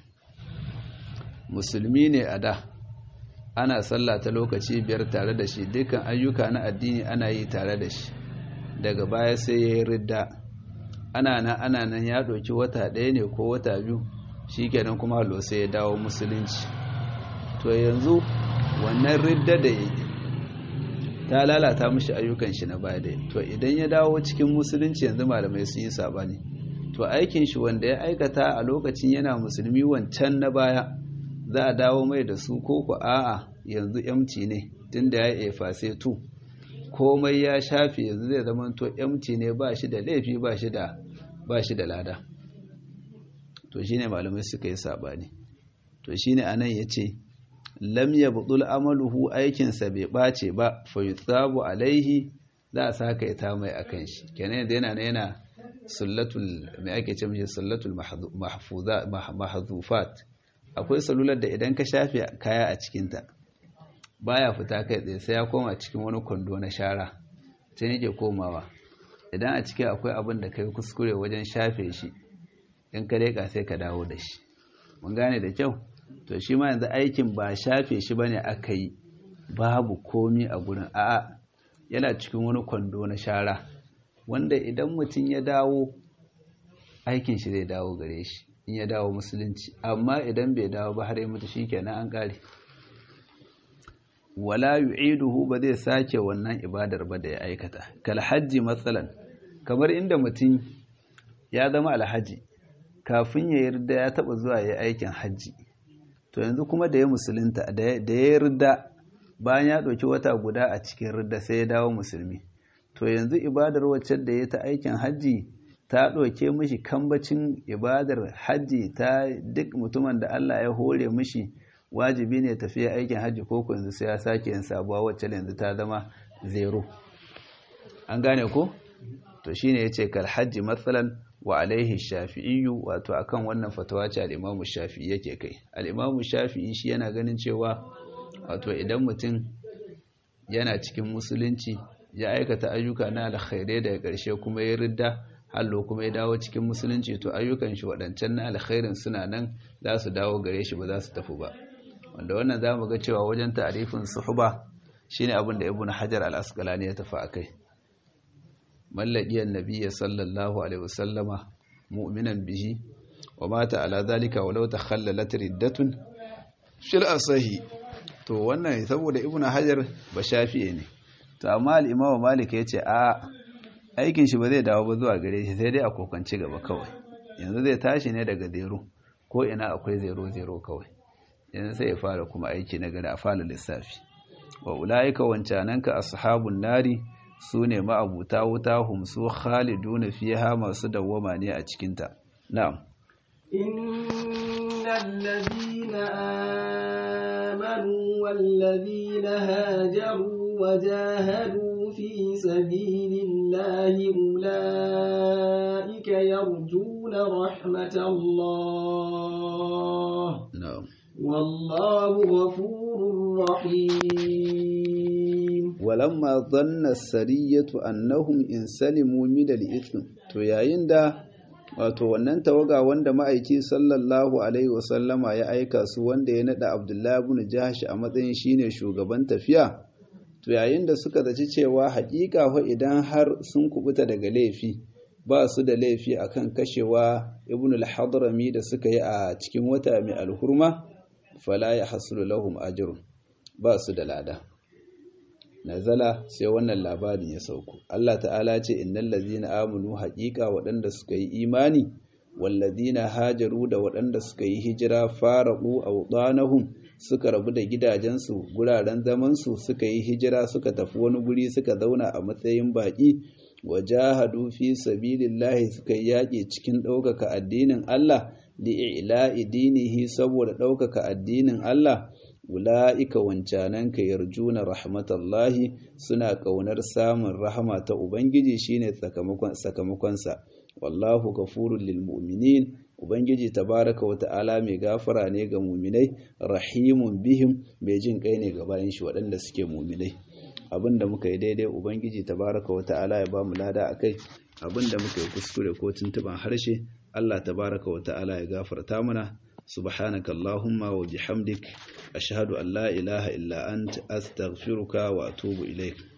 musulmi ne a da ana sallah ta lokaci biyar tare da shi dukkan ayyuka na addini ana yi tare da shi daga baya sai ya yi ridda ana nan ana nan ya ɗauki wata ɗaya ne ko wata biyu shi kenan kuma halo sai ya dawo musulunci to yanzu wannan ridda da ya ta lalata mashi ayyukan shi na baya da to idan ya dawo cikin musulunci yanzu malamai sun yi sabani to aikin shi wanda ya aikata a lokacin yana musulmi wancan na baya za a dawo mai da su ko ku a'a yanzu yamci ne tunda ya yi efase tu komai ya shafe yanzu zai zama to yamci ne ba shi da laifi ba shi da ba shi da lada to shine malamai suka yi sabani to shine anan yace lam yabdul amaluhu aikinsa bai bace ba fa yutsabu alaihi za a saka ita mai akan shi kenan yana yana sullatul mai ake ce mishi sullatul mahfuza mahzufat akwai salular da idan ka shafe kaya a cikinta baya fita kai tsaye sai ya koma cikin wani kwando na shara sai yake komawa idan a cikin akwai abin da kai kuskure wajen shafe shi in ka leka sai ka dawo da shi mun gane da kyau to shi ma yanzu aikin ba shafe shi bane aka yi babu komi a gurin a'a yana cikin wani kwando na shara wanda idan mutum ya dawo aikin shi zai dawo gare shi in ya dawo musulunci amma idan bai dawo ba har ya mutu shikenan an kare wala yu'iduhu ba zai sake wannan ibadar ba da ya aikata kal hajji matsalan kamar inda mutum ya zama alhaji kafin ya yarda ya taba zuwa ya aikin hajji to yanzu kuma da ya musulunta da ya yarda bayan ya ɗauki wata guda a cikin ridda sai ya dawo musulmi to yanzu ibadar wacce da ya ta aikin hajji ta ɗauke mishi kambacin ibadar hajji ta duk mutumin da Allah ya hore mishi wajibi ne tafiya aikin hajji ko yanzu sai ya sake yin sabuwa wacce yanzu ta zama zero an gane ko to shine yace kal hajji matsalan wa alaihi shafi'iyyu wato akan wannan fatawa ce al-Imam Shafi'i yake kai al-Imam Shafi'i shi yana ganin cewa wato idan mutum yana cikin musulunci ya aikata ayyuka na alkhairai daga ƙarshe kuma ya ridda hallo kuma ya dawo cikin musulunci to ayyukan shi waɗancan na alkhairin suna nan za su dawo gare shi ba za su tafi ba wanda wannan za mu ga cewa wajen ta'arifin suhba shine abin da ibnu hajar al-asqalani ya tafi akai mallaqiyar nabiyyi sallallahu alaihi wasallama mu'minan bihi wa mata ala zalika walau takhallalat riddatun fil asahi to wannan saboda ibnu hajar ba shafi'e ne to amma al-imamu malik yace a aikin shi ba zai dawo ba zuwa gare shi sai dai a kokanci gaba kawai yanzu zai tashi ne daga zero ko ina akwai zero zero kawai yanzu sai ya fara kuma aiki na gari a fara lissafi wa ulaika wancananka ashabun nari su ne ma'abuta wuta hum su khaliduna fiha masu dawwama ne a cikinta na'am innal ladina amanu wal ladina hajaru wajahadu fi sabilillahi ulaika yarjuna يرجون رحمة الله na'am والله غفور رحيم walamma dhanna sariyatu annahum in salimu min al-ithm to yayin da wato wannan tawaga wanda ma'aiki sallallahu alaihi wasallama ya aika su wanda ya nada Abdullahi ibn Jahsh a matsayin shine shugaban tafiya to yayin da suka zaci cewa haƙiƙa fa idan har sun kubuta daga laifi ba su da laifi akan kashewa ibn al-hadrami da suka yi a cikin wata mai alhurma fala yahsulu lahum ajrun ba su da lada nazala sai wannan labarin ya sauko Allah ta'ala ce innal ladzina amanu haqiqa waɗanda suka yi imani wal ladzina hajaru da waɗanda suka yi hijira faraqu awdanahum suka rabu da gidajensu guraren zaman su suka yi hijira suka tafi wani guri suka zauna a matsayin baki wajahadu fi sabilillahi suka yi yaƙi cikin ɗaukaka addinin Allah li'ila'i dinihi saboda ɗaukaka addinin Allah ula'ika wancananka yarjuna rahmatallahi suna ƙaunar samun rahama ta Ubangiji shine sakamakonsa wallahu gafurun lil mu'minin Ubangiji tabaraka wa ta'ala mai gafara ne ga muminai rahimun bihim mai jin kai ne ga bayan shi waɗanda suke muminai abinda muka yi daidai Ubangiji tabaraka wa ta'ala ya ba mu lada akai abinda muka yi kuskure ko tuntuban harshe Allah tabaraka wa ta'ala ya gafarta mana سبحانك اللهم وبحمدك أشهد أن لا إله إلا أنت أستغفرك وأتوب إليك